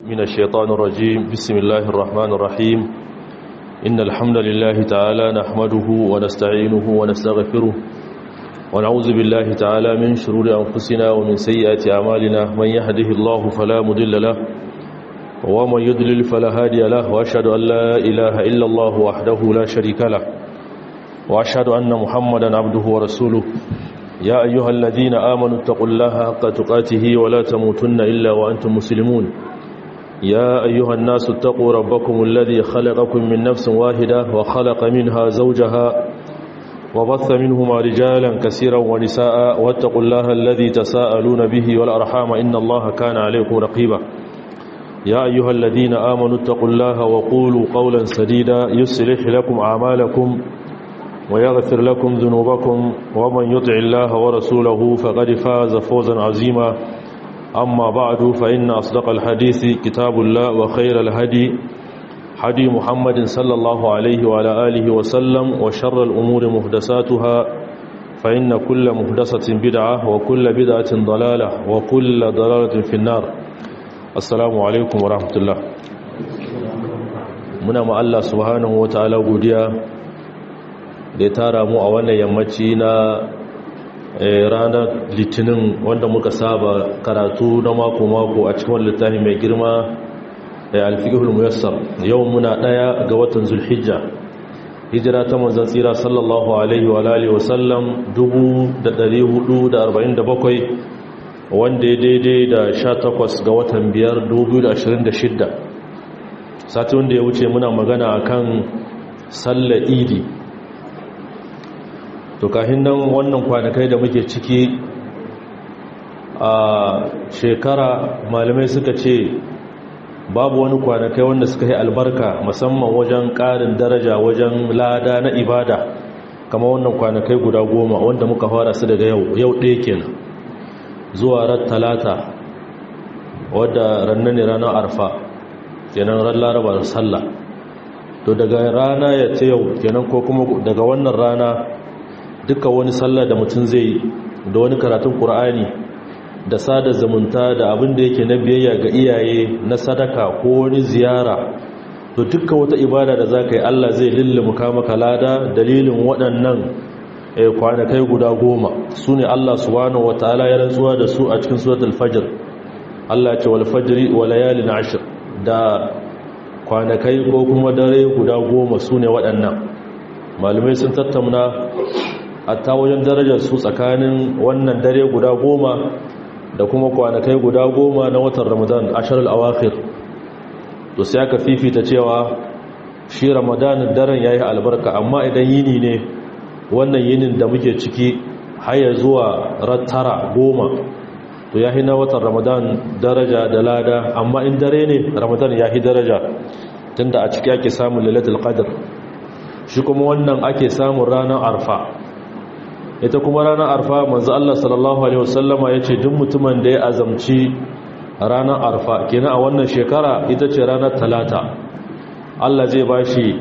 من الشيطان الرجيم بسم الله الرحمن الرحيم إن الحمد لله تعالى نحمده ونستعينه ونستغفره ونعوذ بالله تعالى من شرور أنفسنا ومن سيئات أعمالنا من يهده الله فلا مضل له ومن يضلل فلا هادي له وأشهد أن لا إله إلا الله وحده لا شريك له وأشهد أن محمدا عبده ورسوله يا أيها الذين آمنوا اتقوا الله حق تقاته ولا تموتن إلا وأنتم مسلمون يا أيها الناس اتقوا ربكم الذي خلقكم من نفس واحدة وخلق منها زوجها وبث منهما رجالا كثيرا ونساء واتقوا الله الذي تساءلون به والأرحام إن الله كان عليكم رقيبا يا أيها الذين آمنوا اتقوا الله وقولوا قولا سديدا يصلح لكم أعمالكم ويغفر لكم ذنوبكم ومن يطع الله ورسوله فقد فاز فوزا عظيما أما بعد فإن أصدق الحديث كتاب الله وخير الهدي هدي محمد صلى الله عليه وعلى آله وسلم وشر الأمور محدثاتها فإن كل محدثة بدعة وكل بدعة ضلالة وكل ضلالة في النار السلام عليكم ورحمة الله muna ma Allah subhanahu wataala godiya da ya tara mu a wannan yammaci na ranar litinin wanda muka saba karatu na mako-mako a cikin littafi mai girma da alfikihul muyassar yau muna daya ga watan zulhijja hijira ta manzan tsira sallallahu alaihi wa alihi wa sallam 1447 wanda ya daidai da 18 ga watan 5 2026 sati wanda ya wuce muna magana akan sallar idi to kahin nan wannan kwanakai da muke ciki a shekara malamai suka ce babu wani kwanakai wanda suka yi albarka musamman wajen ƙarin daraja wajen lada na ibada kama wannan kwanakai guda goma wanda muka fara su daga yau yau ɗaya kenan zuwa ran talata wadda rannan ne ranar arfa kenan ran laraba da sallah to daga rana ya ce yau kenan ko kuma daga wannan rana duka wani sallah da mutum zai yi da wani karatun ƙur'ani da sada zumunta da abin da yake na biyayya ga iyaye na sadaka ko wani ziyara to duka wata ibada da za ka yi allah zai lullumuka maka lada dalilin waɗannan kwanakai guda goma su ne allah subhanahu wa ta'ala ya rantsuwa da su a cikin surat alfajir allah ce wal fajri wa layalin ashir da kwanakai ko kuma dare guda goma su ne waɗannan malamai sun tattauna hatta wajen darajar su tsakanin wannan dare guda goma da kuma kwanakai guda goma na watan ramadan ashar al'awakir to sai aka fifita cewa shi ramadan daren ya yi albarka amma idan yini ne wannan yinin da muke ciki haya zuwa rattara goma to ya na watan ramadan daraja da lada amma in dare ne ramadan ya yi daraja tunda a ciki ake samun lalatul qadr shi kuma wannan ake samun ranar arfa ita kuma ranar arfa manzo Allah sallallahu alaihi wasallama yace duk mutumin da ya azamci ranar arfa kenan a wannan shekara ita ce ranar talata Allah zai bashi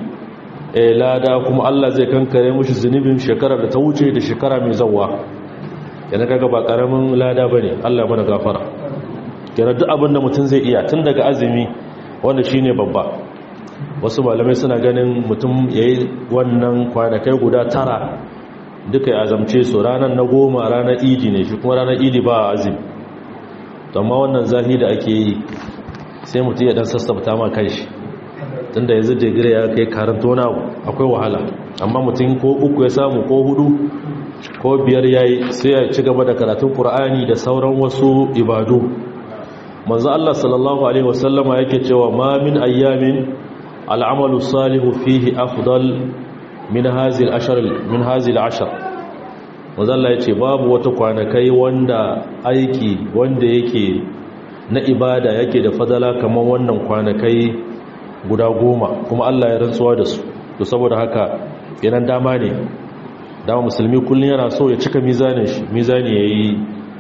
lada kuma Allah zai kankare mushi zunubin shekarar da ta wuce da shekara mai zawwa kenan kaga ba karamin lada bane Allah ya mana gafara kenan duk abin da mutum zai iya tun daga azumi wanda shine babba wasu malamai suna ganin mutum yayi wannan kwanakai guda tara duka ya azamce su ranar na goma ranar idi ne shi kuma ranar idi ba azim amma wannan zahi da ake yi sai mutum ya dan sassabta ma kai shi tunda yanzu digiri ya kai karanto na akwai wahala amma mutum ko uku ya samu ko hudu ko biyar yayi sai ya ci gaba da karatun qur'ani da sauran wasu ibadu manzo Allah sallallahu alaihi wasallama yake cewa ma min ayyamin al'amalu salihu fihi afdal min hazil ashar min hazil ashar wazalla yace babu wata kwanakai wanda aiki wanda yake na ibada yake da fadala kamar wannan kwanakai guda goma kuma Allah ya rantsuwa da su to saboda haka yanan dama ne dama musulmi kullun yana so ya cika mizanin shi mizani yayi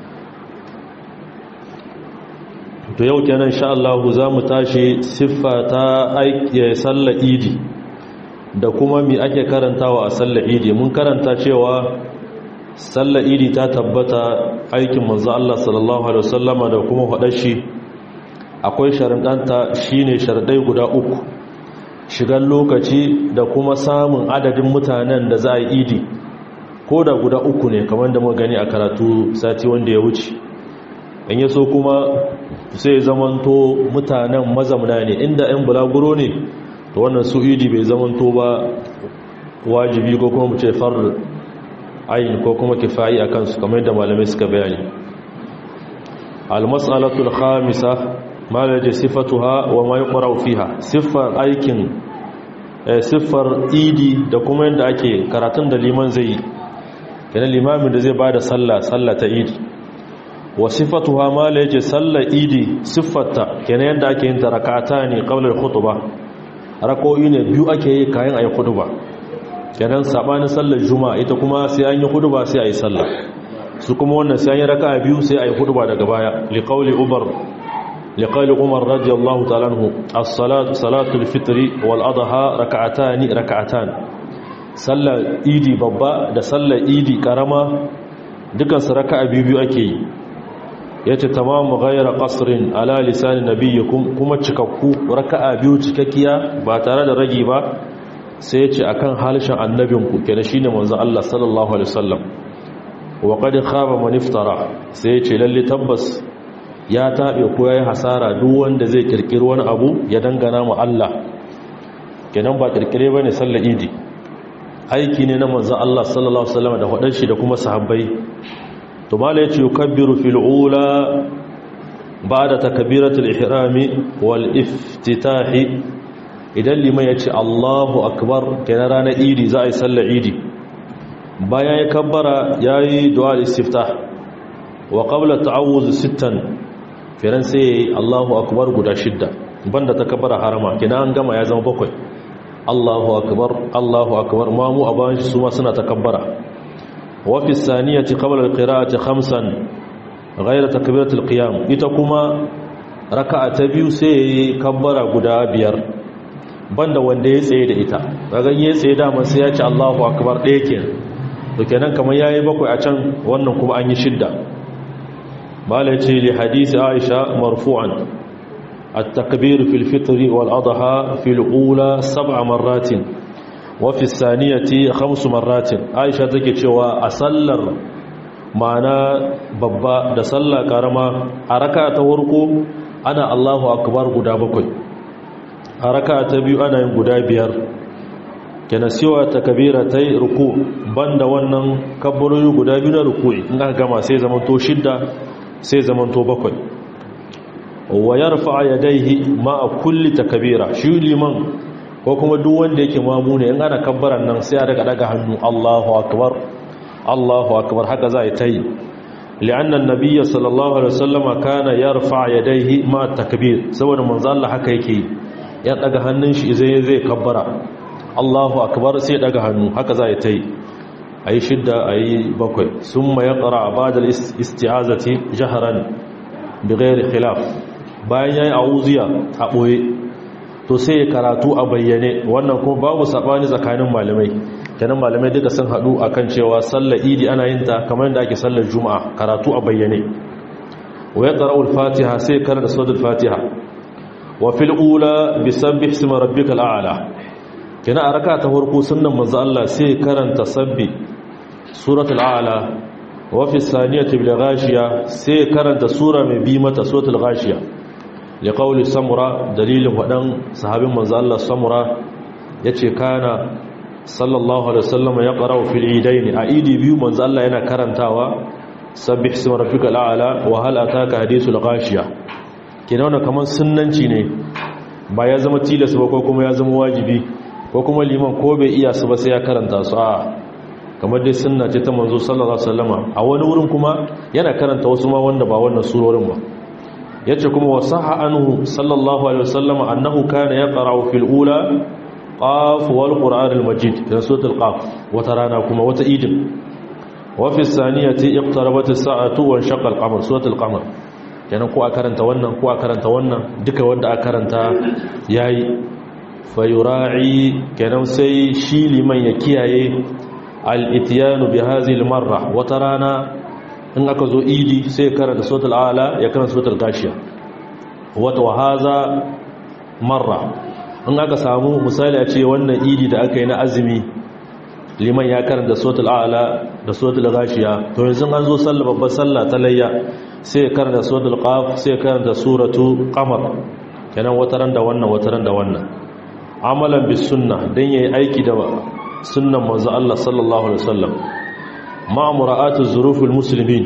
to yau kenan insha Allah za mu tashi siffa ta aiki sallar idi da kuma mi ake karantawa a sallar idi mun karanta cewa sallar idi ta tabbata aikin manzo Allah sallallahu alaihi wasallama da kuma hadar shi akwai sharuɗanta shine sharuɗai guda uku shigar lokaci da kuma samun adadin mutanen da za a yi idi ko da guda uku ne kamar da muka gani a karatu sati wanda ya wuce in yaso kuma sai zamanto mutanen mazamna ne inda 'yan bulaguro ne to wannan su idi bai zamanto ba wajibi ko kuma mu ce far ayin ko kuma kifayi a kansu kamar yadda malamai suka bayani al-mas'alatul khamisa malaje sifatuha wa ma yuqra fiha siffar aikin siffar idi da kuma yadda ake karatun da liman zai yi kenan limamin da zai bada sallah sallah ta idi wa sifatuha malaje sallar idi siffarta kenan yadda ake yin ta rak'ata ne qabla al-khutbah rako'i ne biyu ake yi kayan ayi khutba kenan sabanin sallar juma'a ita kuma sai an yi khutba sai ayi sallah su kuma wannan sai an yi raka'a biyu sai ayi khutba daga baya liqauli umar liqauli umar radiyallahu ta'ala anhu as-salatu salatul fitri wal adha rak'atan rak'atan sallar idi babba da sallar idi karama dukan su raka'a biyu biyu ake yi yace tamamu ghayra qasrin ala lisan nabiyyikum kuma cikakku raka'a biyu cikakkiya ba tare da ragi ba sai yace akan halishin annabinku kenan shine manzon Allah sallallahu alaihi wasallam wa qad khaba man iftara sai yace lalle tabbas ya tabe ko yayi hasara duk wanda zai kirkiri wani abu ya dangana mu Allah kenan ba kirkire bane sallar idi aiki ne na manzon Allah sallallahu alaihi wasallam da hudan shi da kuma sahabbai to mala yace yukabbiru fil ula ba'da takbiratul ihrami wal iftitahi idan liman yace Allahu akbar kenan ranar idi za a yi sallar idi bayan ya kabbara yayi du'a istiftah wa qabla ta'awuz sittan firan sai Allahu akbar guda shidda banda takabbara harama kenan an gama ya zama bakwai Allahu akbar Allahu akbar mamu aban shi su ma suna takabbara وفي الثانية قبل القراءة خمسا غير تكبيرة القيام إتكما ركعة بيو سي كبر قدا بير banda wanda ya tsaye da ita daga ya tsaye dama sai ya ce Allahu akbar ɗaya ke to kenan kamar yayi bakwai a can wannan kuma an yi shidda mala ce li hadisi Aisha marfu'an at-takbir fil fitr wal adha fil ula sab'a marratin wafi saniyati khamsu marratin aisha take cewa a sallar ma'ana babba da sallar karama a raka ta warko ana Allahu akbar guda bakwai a raka ta biyu ana yin guda biyar kenan siwa ta kabira ta yi ruku banda wannan kabbaroyi guda biyu na ruku'i in aka gama sai zaman to shidda sai zaman to bakwai wa yarfa yadayhi ma'a kulli takbira shi liman ko kuma duk wanda yake mamu ne in ana kabbaran nan sai a daga daga hannu Allahu akbar Allahu akbar haka za a yi ta yi li'annan nabiyya sallallahu alaihi wasallama kana yarfa yadayhi ma takbir saboda manzo Allah haka yake ya daga hannun shi zai zai kabbara Allahu akbar sai daga hannu haka za a yi ta yi ayi shidda ayi bakwai summa yaqra ba'da al-isti'azati jahran bighairi khilaf bayan yayi a'uziya a boye to sai karatu a bayyane wannan kuma babu sabani tsakanin malamai kenan malamai duka sun hadu akan cewa sallar idi ana yin ta kamar yadda ake sallar juma'a karatu a bayyane wa yaqra'u al-fatiha sai karanta suratul fatiha wa fil ula bisabbih isma rabbikal a'la kenan a raka ta farko sunnan manzo Allah sai karanta sabbi suratul a'la wa fi saniyati bil ghashiya sai karanta sura mai bi mata suratul ghashiya liƙauli samura dalilin waɗan sahabin manzo Allah samura ya ce kana sallallahu alaihi wasallam ya ƙarau fil idaini a idi biyu manzo Allah yana karantawa sabbih isma rabbikal a'la wa hal ataka hadithul ghashiya kina wannan kaman sunnanci ne ba ya zama tilas ba ko kuma ya zama wajibi ko kuma liman ko bai iya su ba sai ya karanta su a kamar dai sunna ce ta manzo sallallahu alaihi wasallama a wani wurin kuma yana karanta wasu ma wanda ba wannan surorin ba yace kuma wasaha anhu sallallahu alaihi wasallam annahu kana yaqra'u fil ula qaf wal qur'an al majid da suratul qaf wata rana kuma wata idin wa fi saniyati iqtarabat as-sa'atu wa shaqa al-qamar suratul qamar kenan ko a karanta wannan ko a karanta wannan duka wanda a karanta yayi fayura'i kenan sai shi liman ya kiyaye al-ityanu bi hadhihi al-marra wata rana in aka zo idi sai karanta suratul ala ya karanta suratul gashiya wata wahaza marra in aka samu misali a ce wannan idi da aka yi na azumi liman ya karanta sotul a'ala da sotul gashiya to yanzu an zo sallah babbar sallah ta layya sai ya karanta sotul qaf sai ya karanta suratu qamar kenan wataran da wannan wataran da wannan amalan bis sunna dan yayi aiki da sunnan manzo Allah sallallahu alaihi wasallam ma mura'atu zurufil muslimin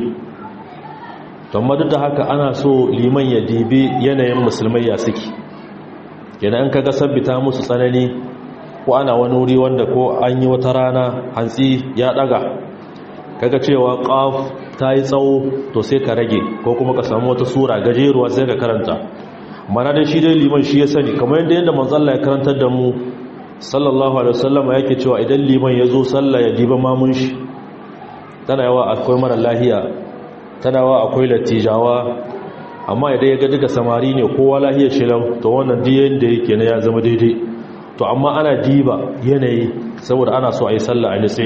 to amma duk da haka ana so liman ya dibe yanayin musulmai ya suke yana an kaga sabbita musu tsanani ko ana wani wuri wanda ko an yi wata rana hantsi ya daga kaga cewa qaf ta yi tsawo to sai ka rage ko kuma ka samu wata sura gajeruwa sai ka karanta mana dai shi dai liman shi ya sani kamar yadda yadda manzo Allah ya karantar da mu sallallahu alaihi wasallam yake cewa idan liman ya zo sallah ya diba mamun shi tana yawa akwai mara lahiya tana yawa akwai latijawa amma idan ya ga duka samari ne kowa lahiyar shi lau to wannan diyan da yake na ya zama daidai to amma ana diba yanayi saboda ana so a yi sallah a nitse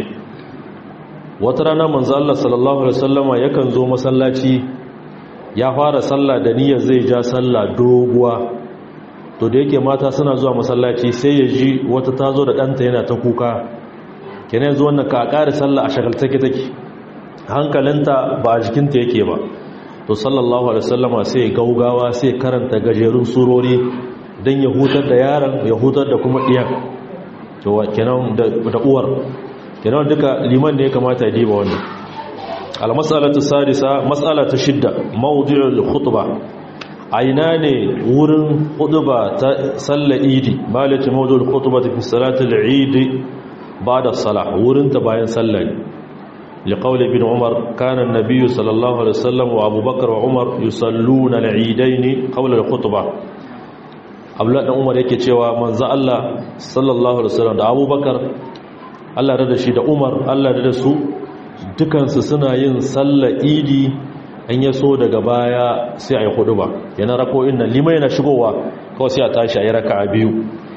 wata rana manzo Allah sallallahu alaihi wasallama yakan zo masallaci ya fara sallah da niyyar zai ja sallah doguwa to da yake mata suna zuwa masallaci sai ya ji wata ta zo da ɗanta yana ta kuka kenan yanzu wannan ka ƙari sallah a shagaltake take hankalinta ba a jikinta yake ba to sallallahu alaihi wasallama sai gaugawa sai karanta gajerun surori don ya hutar da yaron ya hutar da kuma ɗiyan to kenan da uwar kenan duka liman ne ya kamata ya diba wannan al-mas'alatu sadisa mas'ala ta shidda mawdu'ul khutbah aina ne wurin khutba ta sallar idi malati mawdu'ul khutbah fi salatil idi ba'da salah wurin ta bayan sallar لقول ابن عمر كان النبي صلى الله عليه وسلم وابو بكر وعمر يصلون العيدين قبل الخطبه abdullahi dan umar yake cewa manzo Allah sallallahu alaihi wasallam da abubakar Allah da shi da umar Allah da su dukansu suna yin sallar idi an yaso daga baya sai ayi ba. yana rako inna limai na shigowa kawai sai a tashi ayi raka'a biyu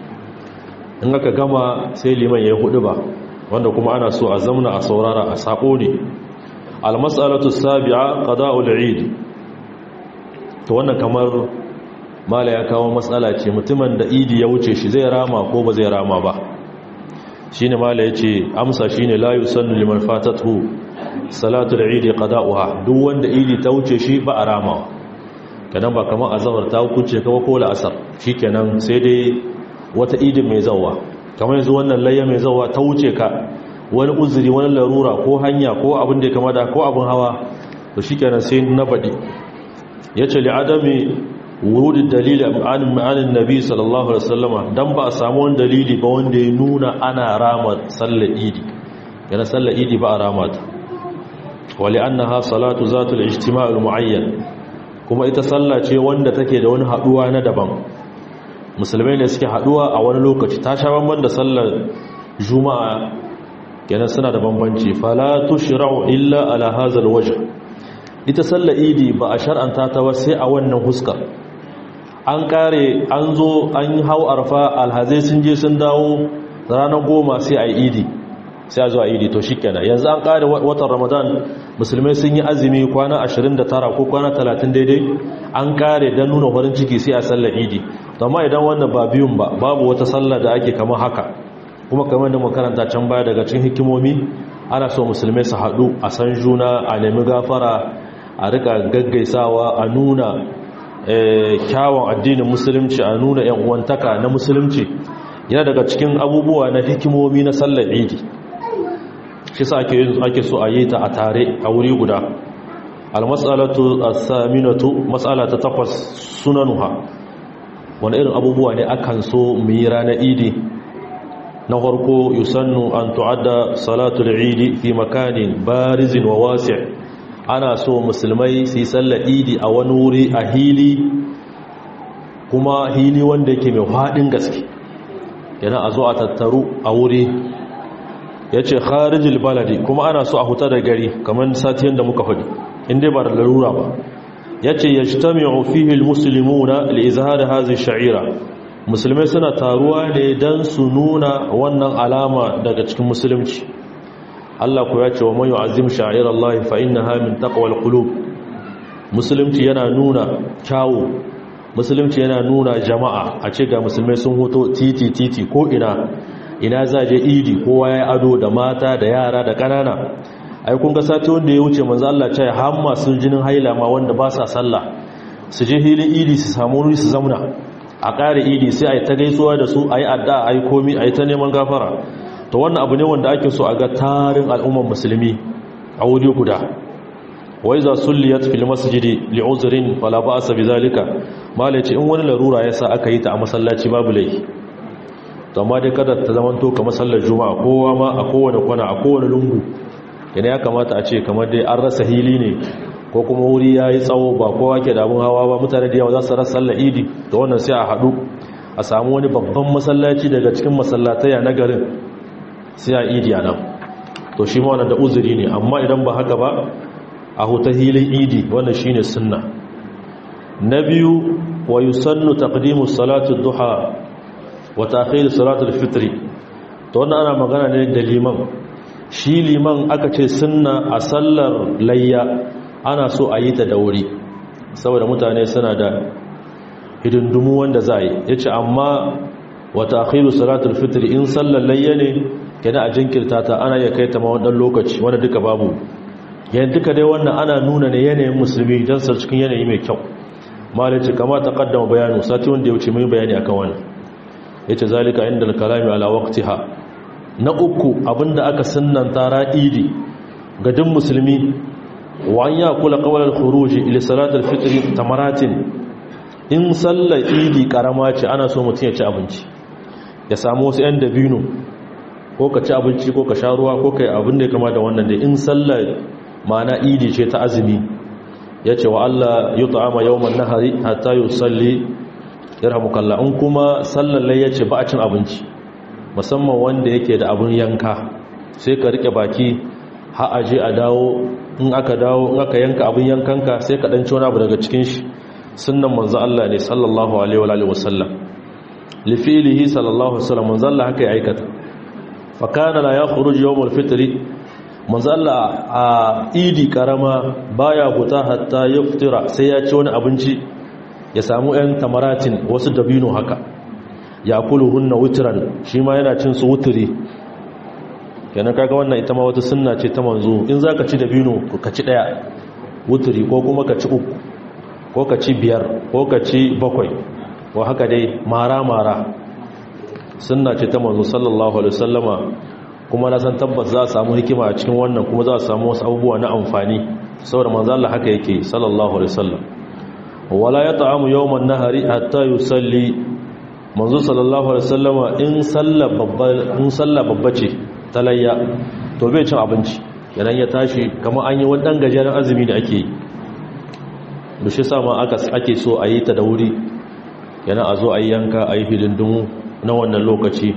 in aka gama sai liman yayi ba. wanda kuma ana so a zamna a saurara a sako ne al-mas'alatu sabi'a qada'ul eid to wannan kamar mala ya kawo matsala ce mutumin da idi ya wuce shi zai rama ko ba zai rama ba shi ne mala ya ce amsa shi ne layu sannu liman fatatu salatu da idi qada'uha duk wanda idi ta wuce shi ba a rama kanan ba kamar azhar ta hukunce kama ko la'asar shikenan sai dai wata idin mai zawa kamar yanzu wannan layya mai zawa ta wuce ka wani uzuri wani larura ko hanya ko abin da ya kama da ko abin hawa to shikenan sai na baɗi yace li adami wurudin dalili an ma'anin nabi sallallahu alaihi wasallama dan ba a samu wani dalili ba wanda ya nuna ana rama sallar idi yana sallar idi ba a rama ta wali annaha salatu zatul ijtima' muayyan kuma ita sallah ce wanda take da wani haduwa na daban musulmai ne suke haduwa a wani lokaci ta sha bamban da sallar juma'a kenan suna da bambanci fala tushra'u illa ala hadha alwajh ita sallar idi ba a shar'anta ta ba sai a wannan huskar an kare an zo an yi hau arfa alhazai sun je sun dawo ranar goma sai a yi idi sai a zo a idi to shikenan yanzu an kare watan ramadan musulmai sun yi azumi kwana 29 ko kwana 30 daidai an kare don nuna farin ciki sai a sallar idi amma idan wannan ba biyun ba babu wata sallar da ake kama haka kuma kamar da makaranta can baya daga cikin hikimomi ana so musulmai su haɗu a san juna a nemi gafara a rika gaggaisawa a nuna kyawun addinin musulunci a nuna yan uwantaka na musulunci yana daga cikin abubuwa na hikimomi na sallar idi shi sa ake so a yi ta a tare a wuri guda almas'alatu as-saminatu mas'ala ta takwas sunanuha wani irin abubuwa ne akan so mu yi ranar idi na farko yusannu an tu'adda salatul idi fi makanin barizin wa wasi' ana so musulmai su yi sallar idi a wani wuri a hili kuma hili wanda yake mai faɗin gaske yana a zo a tattaru a wuri ya ce kharijil baladi kuma ana so a huta da gari kamar satiyan da muka faɗi inda ba da larura ba ya ce ya shi ta mai fihil musulmuna al'izhar hazi sha'ira musulmai suna taruwa ne don su nuna wannan alama daga cikin musulunci Allah ku ya ce wa man yu'azzim sha'ir Allah fa innaha min taqwal qulub musulunci yana nuna kyawu musulunci yana nuna jama'a a ce ga musulmai sun hoto titi titi ko ina ina za je idi kowa ya ado da mata da yara da ƙanana ai kun ga sati wanda ya wuce manzo Allah ya har masu jinin haila ma wanda ba sa sallah su je hilin idi su samu wuri su zauna a ƙare idi sai a yi ta gaisuwa da su a yi adda a yi komi a yi ta neman gafara to wannan abu ne wanda ake so a ga tarin al'ummar musulmi a wuri guda wai za sulliyat fil masjidi li uzrin fala ba'sa bizalika malai ce in wani larura yasa aka yi ta a masallaci babu laifi to amma dai kada ta zaman to kamar sallar juma'a kowa ma a kowane kwana a kowane lungu yana ya kamata a ce kamar dai an rasa hili ne ko kuma wuri ya yi tsawo ba kowa ke damun hawa ba mutane da yawa za su rasa sallar idi da wannan sai a haɗu a samu wani babban masallaci daga cikin masallataya na garin sai a idi a nan to shi ma wannan da uzuri ne amma idan ba haka ba a huta hilin idi wannan shine sunna na biyu wa yusannu taqdimu salatu duha wa ta'khir salatu al-fitr to wannan ana magana ne da liman shi liman aka ce sunna a sallar layya ana so a yi ta da wuri saboda mutane suna da hidindumu wanda za yi ya ce amma wata akhiru salatul fitr in sallar layya ne kenan a jinkirta ta ana ya kai ta ma wannan lokaci wanda duka babu yayin duka dai wannan ana nuna ne yanayin musulmi don sa cikin yanayi mai kyau malai ce kama ta kaddama bayanu sati wanda ya wuce mai bayani akan wannan yace zalika inda al-kalami ala waqtiha na uku abinda aka sunnanta ra'idi ga duk musulmi wa an yakula qabla al-khuruj ila salat al-fitr tamaratin in sallar idi karama ce ana so mutum ya ci abinci ya samu wasu yan dabino ko ka ci abinci ko ka sha ruwa ko kai abin da ya kama da wannan dai in sallar ma'ana idi ce ta azumi ya ce wa Allah yi ta'ama yawon nahari hatta yi salli yarhamukalla in kuma sallallai ya ce ba a cin abinci musamman wanda yake da abin yanka sai ka rike baki ha'aje a dawo in aka dawo in aka yanka abin yankanka sai ka ɗanci wani abu daga cikin shi sunan manzo Allah ne sallallahu alaihi wa sallam lifilihi sallallahu alaihi wa sallam manzo Allah haka ya aikata fa kana la yakhruju yawm al-fitr manzo Allah a idi karama baya huta hatta yaftira sai ya ci wani abinci ya samu ɗan tamaratin wasu dabino haka ya hunna wutran shi ma yana cin su wuturi kenan kaga wannan ita ma wata sunna ce ta manzo in zaka ci dabino ka ci daya wuturi ko kuma ka ci uku ko ka ci biyar ko ka ci bakwai ko haka dai mara mara sunna ce ta manzo sallallahu alaihi wasallama kuma na san tabbas za a samu hikima a cikin wannan kuma za a samu wasu abubuwa na amfani saboda manzo Allah haka yake sallallahu alaihi wasallam wala yata'amu yawman nahari hatta yusalli manzo sallallahu alaihi wasallama in salla babba in salla babba ce talayya to bai cin abinci idan ya tashi kamar an yi wani dan gajeren azumi da ake yi da shi sama aka ake so a yi ta da wuri yana a zo a yi yanka a yi hidindimu na wannan lokaci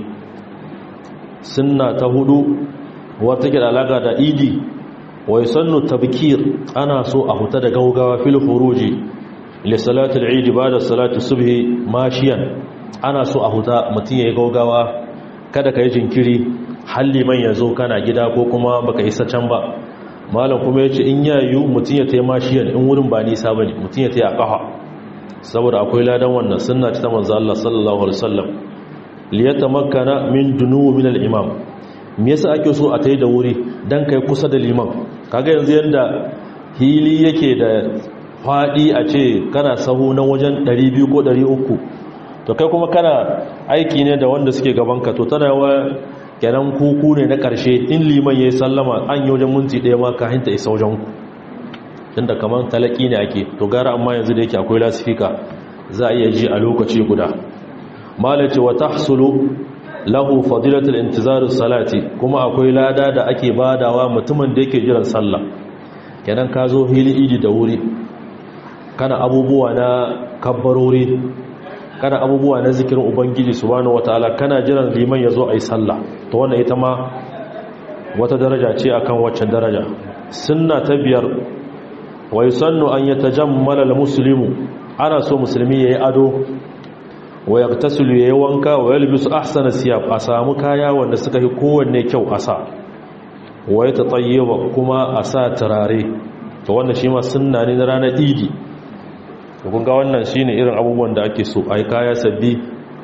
sunna ta hudu wata ke da alaka da idi wai sannu tabkir ana so a huta da gaugawa fil furuji li salatul eid ba'da salati subhi mashiyan ana so a huta mutun yayi gaugawa kada kai jinkiri halli man yazo kana gida ko kuma baka isa can ba malam kuma yace in yayu mutun ya tayi mashiyan in wurin ba nisa bane mutun ya tayi a kafa saboda akwai ladan wannan sunna ta manzo Allah sallallahu alaihi wasallam liyatamakkana min dunuwi min al-imam me yasa ake so a tayi da wuri dan kai kusa da liman kaga yanzu yanda hili yake da fadi a ce kana sahu na wajen 200 ko 300 to kai kuma kana aiki ne da wanda suke gaban ka to tana yawa kenan kuku ne na karshe in liman yayi sallama an yi wajen minti daya ma ka hinta isa wajen ku tunda kaman talaki ne ake to gara amma yanzu da yake akwai lasifika za a iya ji a lokaci guda malace wa tahsulu lahu fadilatul intizar salati kuma akwai lada da ake badawa mutumin da yake jiran sallah kenan ka zo hili idi da wuri kana abubuwa na kabbarori kana abubuwa na zikirin ubangiji subhanahu wataala kana jiran liman yazo ayi sallah to wannan ita ma wata daraja ce akan waccan daraja sunna ta biyar wa yusannu an yatajammala almuslimu ana so musulmi yayi ado wa yaktasilu yayi wanka wa yalbisu ahsana siyab a samu kaya wanda suka yi kowanne kyau a sa wa yatatayyaba kuma a sa turare to wannan shi ma sunna ne na ranar idi kun ga wannan shine irin abubuwan da ake so ai kaya sabbi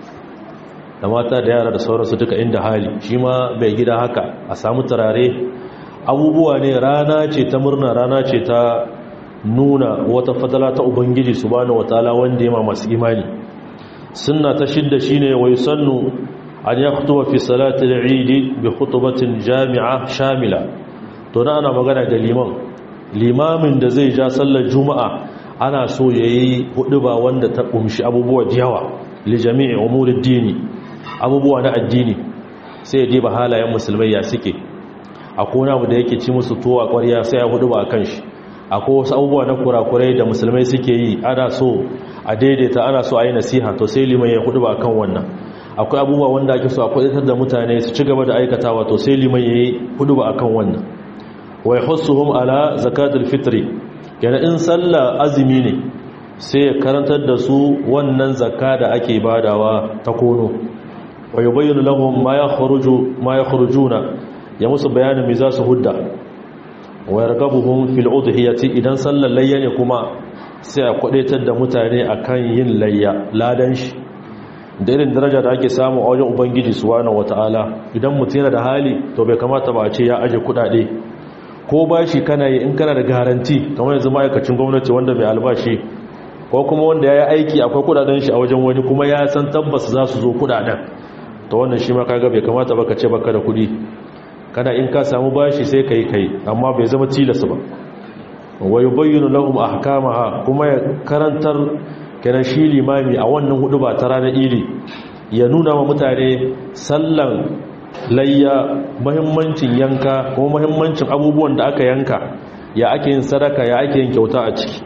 da mata da yara da sauransu duka inda hali shi ma bai gida haka a samu turare abubuwa ne rana ce ta murna rana ce ta nuna wata fadala ta ubangiji subhanahu wataala wanda ya ma masu imani sunna ta shidda shine wa yusannu an yakhutuba fi salati al-eid bi khutbatin jami'a shamila to na ana magana da liman limamin da zai ja sallar juma'a ana so yayi huduba wanda ta kumshi abubuwa da yawa li jami'i umuri dini abubuwa na addini sai ya diba halayen musulmai ya suke akwai wani abu da yake ci musu tuwa ƙwarya sai ya huduba akan shi akwai wasu abubuwa na kurakurai da musulmai suke yi ana so a daidaita ana so a yi nasiha to sai liman ya hudu ba kan wannan akwai abubuwa wanda ake so a kwadatar da mutane su ci gaba da aikatawa to sai liman ya yi hudu ba kan wannan wai hussuhum ala zakatul fitri yana in sallah azumi ne sai ya karantar da su wannan zakka da ake badawa ta kono wa yubayyinu lahum ma yakhruju ma yakhrujuna ya musu bayanin me za su hudda wa yargabuhum fil udhiyati idan sallar layya ne kuma sai a kwadaitar da mutane akan yin layya ladan shi da irin daraja da ake samu a wajen ubangiji subhanahu wataala idan mutum yana da hali to bai kamata ba a ce ya aje kudade ko bashi kana yi in kana da garanti kamar yanzu ma'aikacin gwamnati wanda mai albashi ko kuma wanda ya yi aiki akwai kudaden shi a wajen wani kuma ya san tabbas za su zo kudaden to wannan shi ma kaga bai kamata ba ka ce baka da kudi kana in ka samu bashi sai kai kai amma bai zama tilas ba wa yubayyinu lahum ahkamaha kuma ya karantar kenan shi limami a wannan hudu ba ta ranar idi ya nuna wa mutane sallan layya muhimmancin yanka kuma muhimmancin abubuwan da aka yanka ya ake yin sadaka ya ake yin kyauta a ciki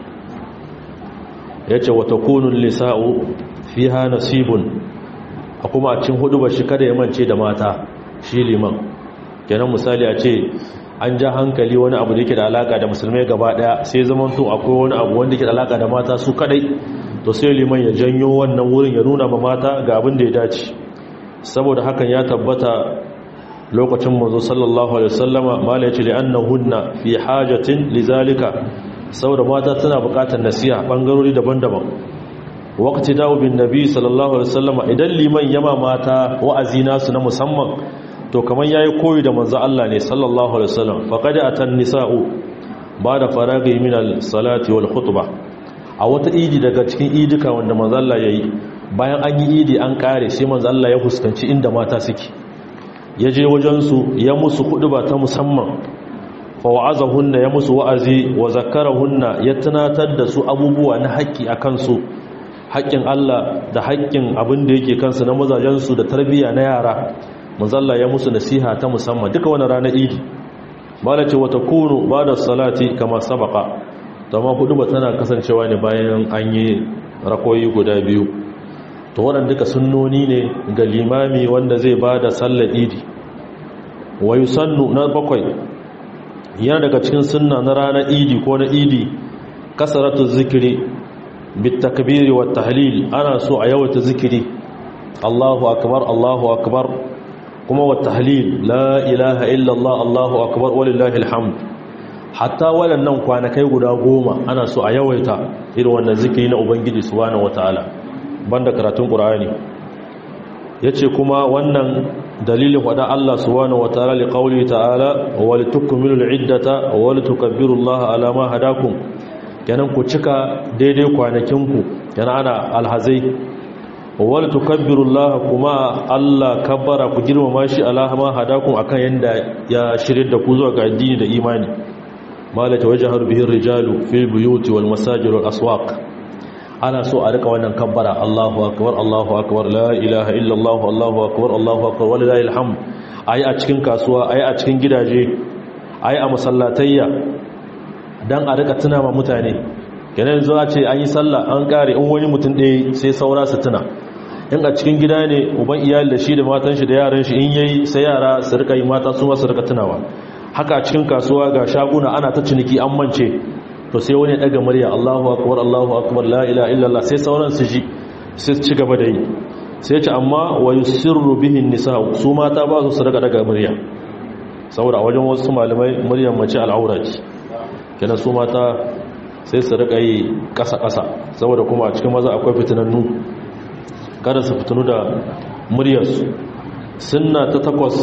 yace wa takunu lisa'u fiha nasibun a kuma a cikin hudu ba shi kada ya mance da mata shi liman kenan misali a ce an ja hankali wani abu da yake da alaka da musulmai gaba daya sai zaman to akwai wani abu wanda yake da alaka da mata su kadai to sai liman ya janyo wannan wurin ya nuna ma mata ga abin da ya dace saboda hakan ya tabbata lokacin manzo sallallahu alaihi wasallama mala yace li annahunna fi hajatin lizalika saboda mata tana bukatar nasiha bangarori daban-daban waqti dawo bin nabi sallallahu alaihi wasallama idan liman yama mata wa'azi nasu na musamman to kamar yayi koyi da manzo Allah ne sallallahu alaihi wasallam faqad atan nisa'u bada faragi min al-salati wal khutbah a wata idi daga cikin idika wanda manzo Allah yayi bayan an yi idi an kare sai manzo Allah ya fuskanci inda mata suke yaje wajen su ya musu khutba ta musamman fa wa'azahunna ya musu wa'azi wa zakkarahunna ya tunatar da su abubuwa na haƙƙi akan su haƙƙin Allah da haƙƙin abin da yake kansu na mazajensu da tarbiyya na yara manzalla ya musu nasiha ta musamman duka wani ranar idi bala ce wata kunu ba da salati kama sabaka ta ma hudu ba tana kasancewa ne bayan an yi rakoyi guda biyu to waɗanda duka sunnoni ne ga limami wanda zai ba da sallar idi wa sannu na bakwai yana daga cikin sunna na ranar idi ko na idi kasaratu zikiri bitakbiri wa tahlil ana so a yawaita zikiri Allahu akbar Allahu akbar kuma wa tahlil la ilaha illallah Allahu akbar walillahi alhamd hatta waɗannan kwanakai guda goma ana so a yawaita irin wannan zikiri na ubangiji subhanahu wataala banda karatun qur'ani yace kuma wannan dalilin wada Allah subhanahu wataala li qawli ta'ala wa litukmilu al'iddata wa litukabbirullaha ala ma hadakum kenan ku cika daidai kwanakinku kenan ana alhazai wal tukabbirullaha kuma Allah kabbara ku girmama shi alahama hadakum akan yanda ya shirin da ku zuwa ga addini da imani malaka wajharu bihi rijalu fil buyuti wal masajid wal aswaq ana so a rika wannan kabbara Allahu akbar Allahu akbar la ilaha illa Allah Allahu akbar Allahu akbar walillahi alhamd ayi a cikin kasuwa ayi a cikin gidaje ayi a masallatayya dan a rika tuna ma mutane kenan zo a ce an yi sallah an kare in wani mutum ɗaya sai saura su tuna in a cikin gida ne uban iyali da shi da matan shi da yaran shi in yayi sai yara su rika yi mata su ma su rika tunawa haka cikin kasuwa ga shaguna ana ta ciniki an mance to sai wani daga murya Allahu akbar Allahu akbar la ilaha illallah sai sauran su ji sai su ci gaba da yi sai ce amma wa yusirru bihi nisa su mata ba su su rika daga murya saboda a wajen wasu malamai muryar mace al'aura ce kenan su mata sai su rika yi ƙasa-ƙasa saboda kuma a cikin maza akwai fitinannu kada su fitinu da muryarsu sunna ta takwas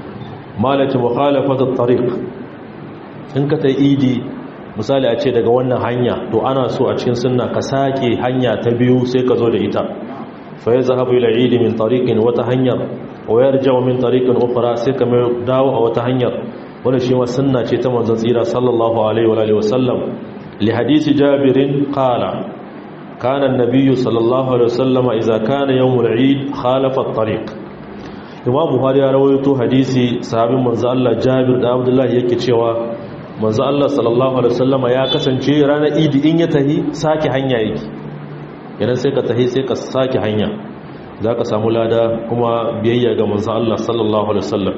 malaki mukhalafatul tariq in ka ta idi misali a ce daga wannan hanya to ana so a cikin sunna ka sake hanya ta biyu sai ka zo da ita fa yazhabu ila idi min tariqin wata hanyar wa yarja'u min tariqin ukhra sai ka mai dawo a wata hanyar wannan shi ma sunna ce ta manzon tsira sallallahu alaihi wa alihi wasallam li hadisi jabirin qala kana an-nabiy sallallahu alaihi wasallam idza kana yawm al-eid khalafa at-tariq imam buhari ya rawaito hadisi sahabin manzo Allah Jabir da Abdullah yake cewa manzo Allah sallallahu alaihi wasallam ya kasance ranar Idi in ya tahi sake hanya yake idan sai ka tahi sai ka sake hanya zaka samu lada kuma biyayya ga manzo Allah sallallahu alaihi wasallam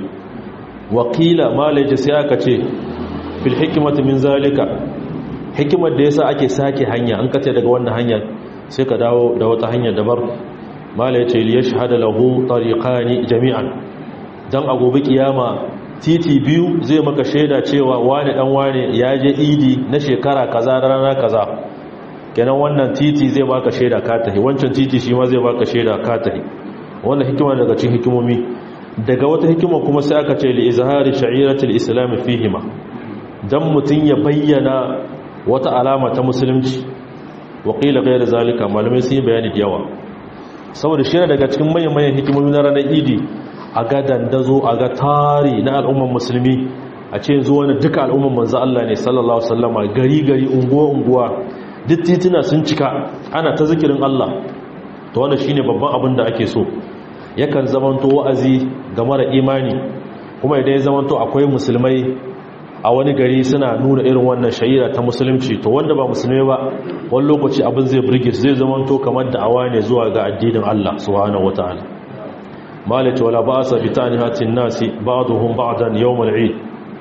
wakila malaje sai aka ce fil hikmati min zalika hikimar da yasa ake sake hanya an kace daga wannan hanya sai ka dawo da wata hanya dabar mala ya ce liya shahada lahu tariqani jami'an dan a gobe kiyama titi biyu zai maka shaida cewa wani dan wani ya je idi na shekara kaza da rana kaza kenan wannan titi zai baka shaida ka tahi wancan titi shi ma zai baka shaida ka tahi wannan hikima daga cikin hikimomi daga wata hikima kuma sai aka ce li izhari sha'iratil islam fihima dan mutun ya bayyana wata alama ta musulunci wa qila ghayra zalika malamai sun yi bayani da yawa saboda shi daga cikin manyan hikimomi na ranar idi a ga dandazo a ga tari na al'umman musulmi a ce zuwa na duka al'umman manzo Allah ne sallallahu sallama gari gari unguwa unguwa duk tituna sun cika ana ta zikirin Allah to wannan shine babban abin da ake so yakan zamanto wa'azi ga mara imani kuma idan ya zamanto akwai musulmai a wani gari suna nuna irin wannan shahira ta musulunci to wanda ba musulmi ba wani lokaci abin zai burge zai zamanto kamar da'awa ne zuwa ga addinin Allah subhanahu wataala malaka wala ba'sa bi tanihatin nasi ba'dhum ba'dan yawm al-eid